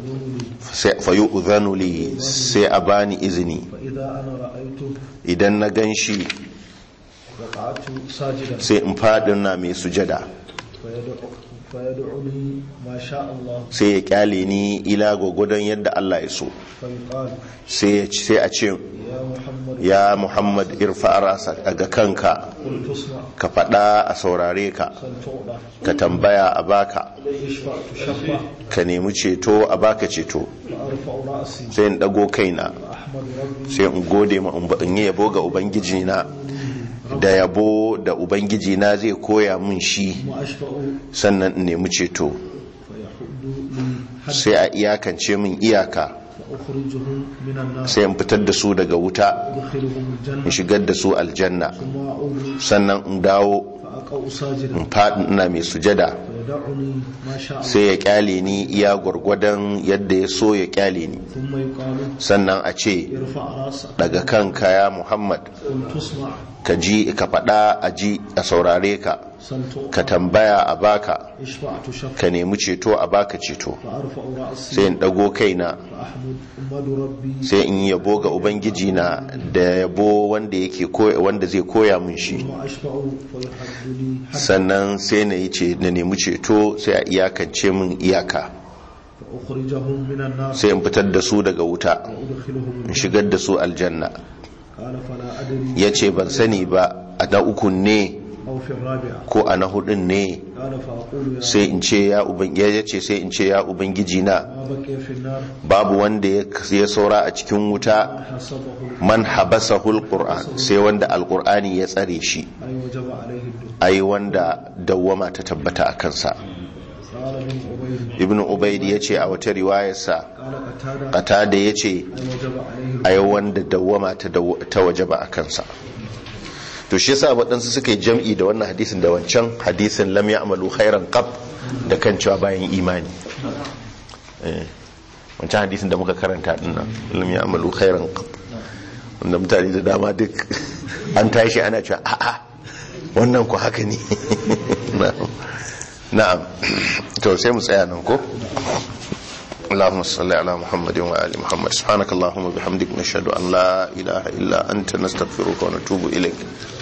fayu uzanu li sai a bani izini فإذا أنا رأيته idan na gan shi وقعت ساجدا sai in faɗin na mai sujada فيدعو فيدعني ما شاء الله sai ya kyale ni ila gwagwadon yadda Allah ya so فيقال sai ya- sai a ce يا محمد ya muhammad irfa rasa daga kanka قل تسمع ka faɗa a saurare ka سل تعطى ka tambaya a baka اشفع تشفع ka nemi ceto a baka ceto فأرفع رأسي sai in ɗago kaina فأحمد ربي sai in gode ma in yi yabo ga ubangiji na da yabo da ubangiji na zai koya min shi وأشفع sannan in nemi ceto فيحد لي حد sai a iyakance min iyaka فأخرجهم من النار sai in fitar da su daga wuta أدخلهم in الجنة shigar da su aljanna ثم أعود sannan in dawo فأقع ساجدا in faɗi ina mai sujada فيدعني ما شاء الله sai ya kyale ni iya gwargwadon yadda ya so ya kyale ni ثم يقال sannan a ce ارفع رأسك daga kanka ya muhammad قل تسمع ka ji ka faɗa a ji a saurare ka سل ka تعطى tambaya a baka اشفع تشفع ka nemi ceto a baka ceto فأرفع رأسي sai in ɗago kaina فأحمد أحمد ربي sai in yi yabo ga ubangiji na da yabo wanda yake koya wanda zai koya min shi ثم أشفع فيحد لي حد sannan sai na yi ce na nemi ceto sai a iyakance min iyaka فأخرجهم من النار sai in fitar da su daga wuta وأدخلهم in الجنة shigar da su aljanna قال فلا أدري ya ce ban sani ba a na ukun ne أو في الرابعة ko a na hudun ne قال فأقول يا sai in ce ya ubangiji ya ce sai in ce ya ubangiji na ما بقي في النار babu wanda ya ya saura a cikin wuta حسبه man habasahu alquran sai wanda alqur'ani ya tsare shi أي وجب عليه الدخول ai wanda dawwama ta tabbata a kansa قال ابن عبيد ibnu ubaid ya ce a wata riwayarsa قال قتادة qatada ya ce أي وجب عليه ai wanda dawwama ta daw- ta wajaba a kansa to shi yasa waɗansu suka yi jam'i da wannan hadisin da wancan hadisin lam ya'malu khairan qab da kan cewa bayan imani Eh, wancan hadisin da muka karanta din nan lam ya'malu khairan qab wanda mutane da dama duk an tashi ana cewa a'a wannan ku haka ne Na'am. na'am to sai mu tsaya nan ko اللهم صل على محمد وآل محمد سبحانك اللهم وبحمدك نشهد أن لا إله إلا أنت نستغفرك ونتوب إليك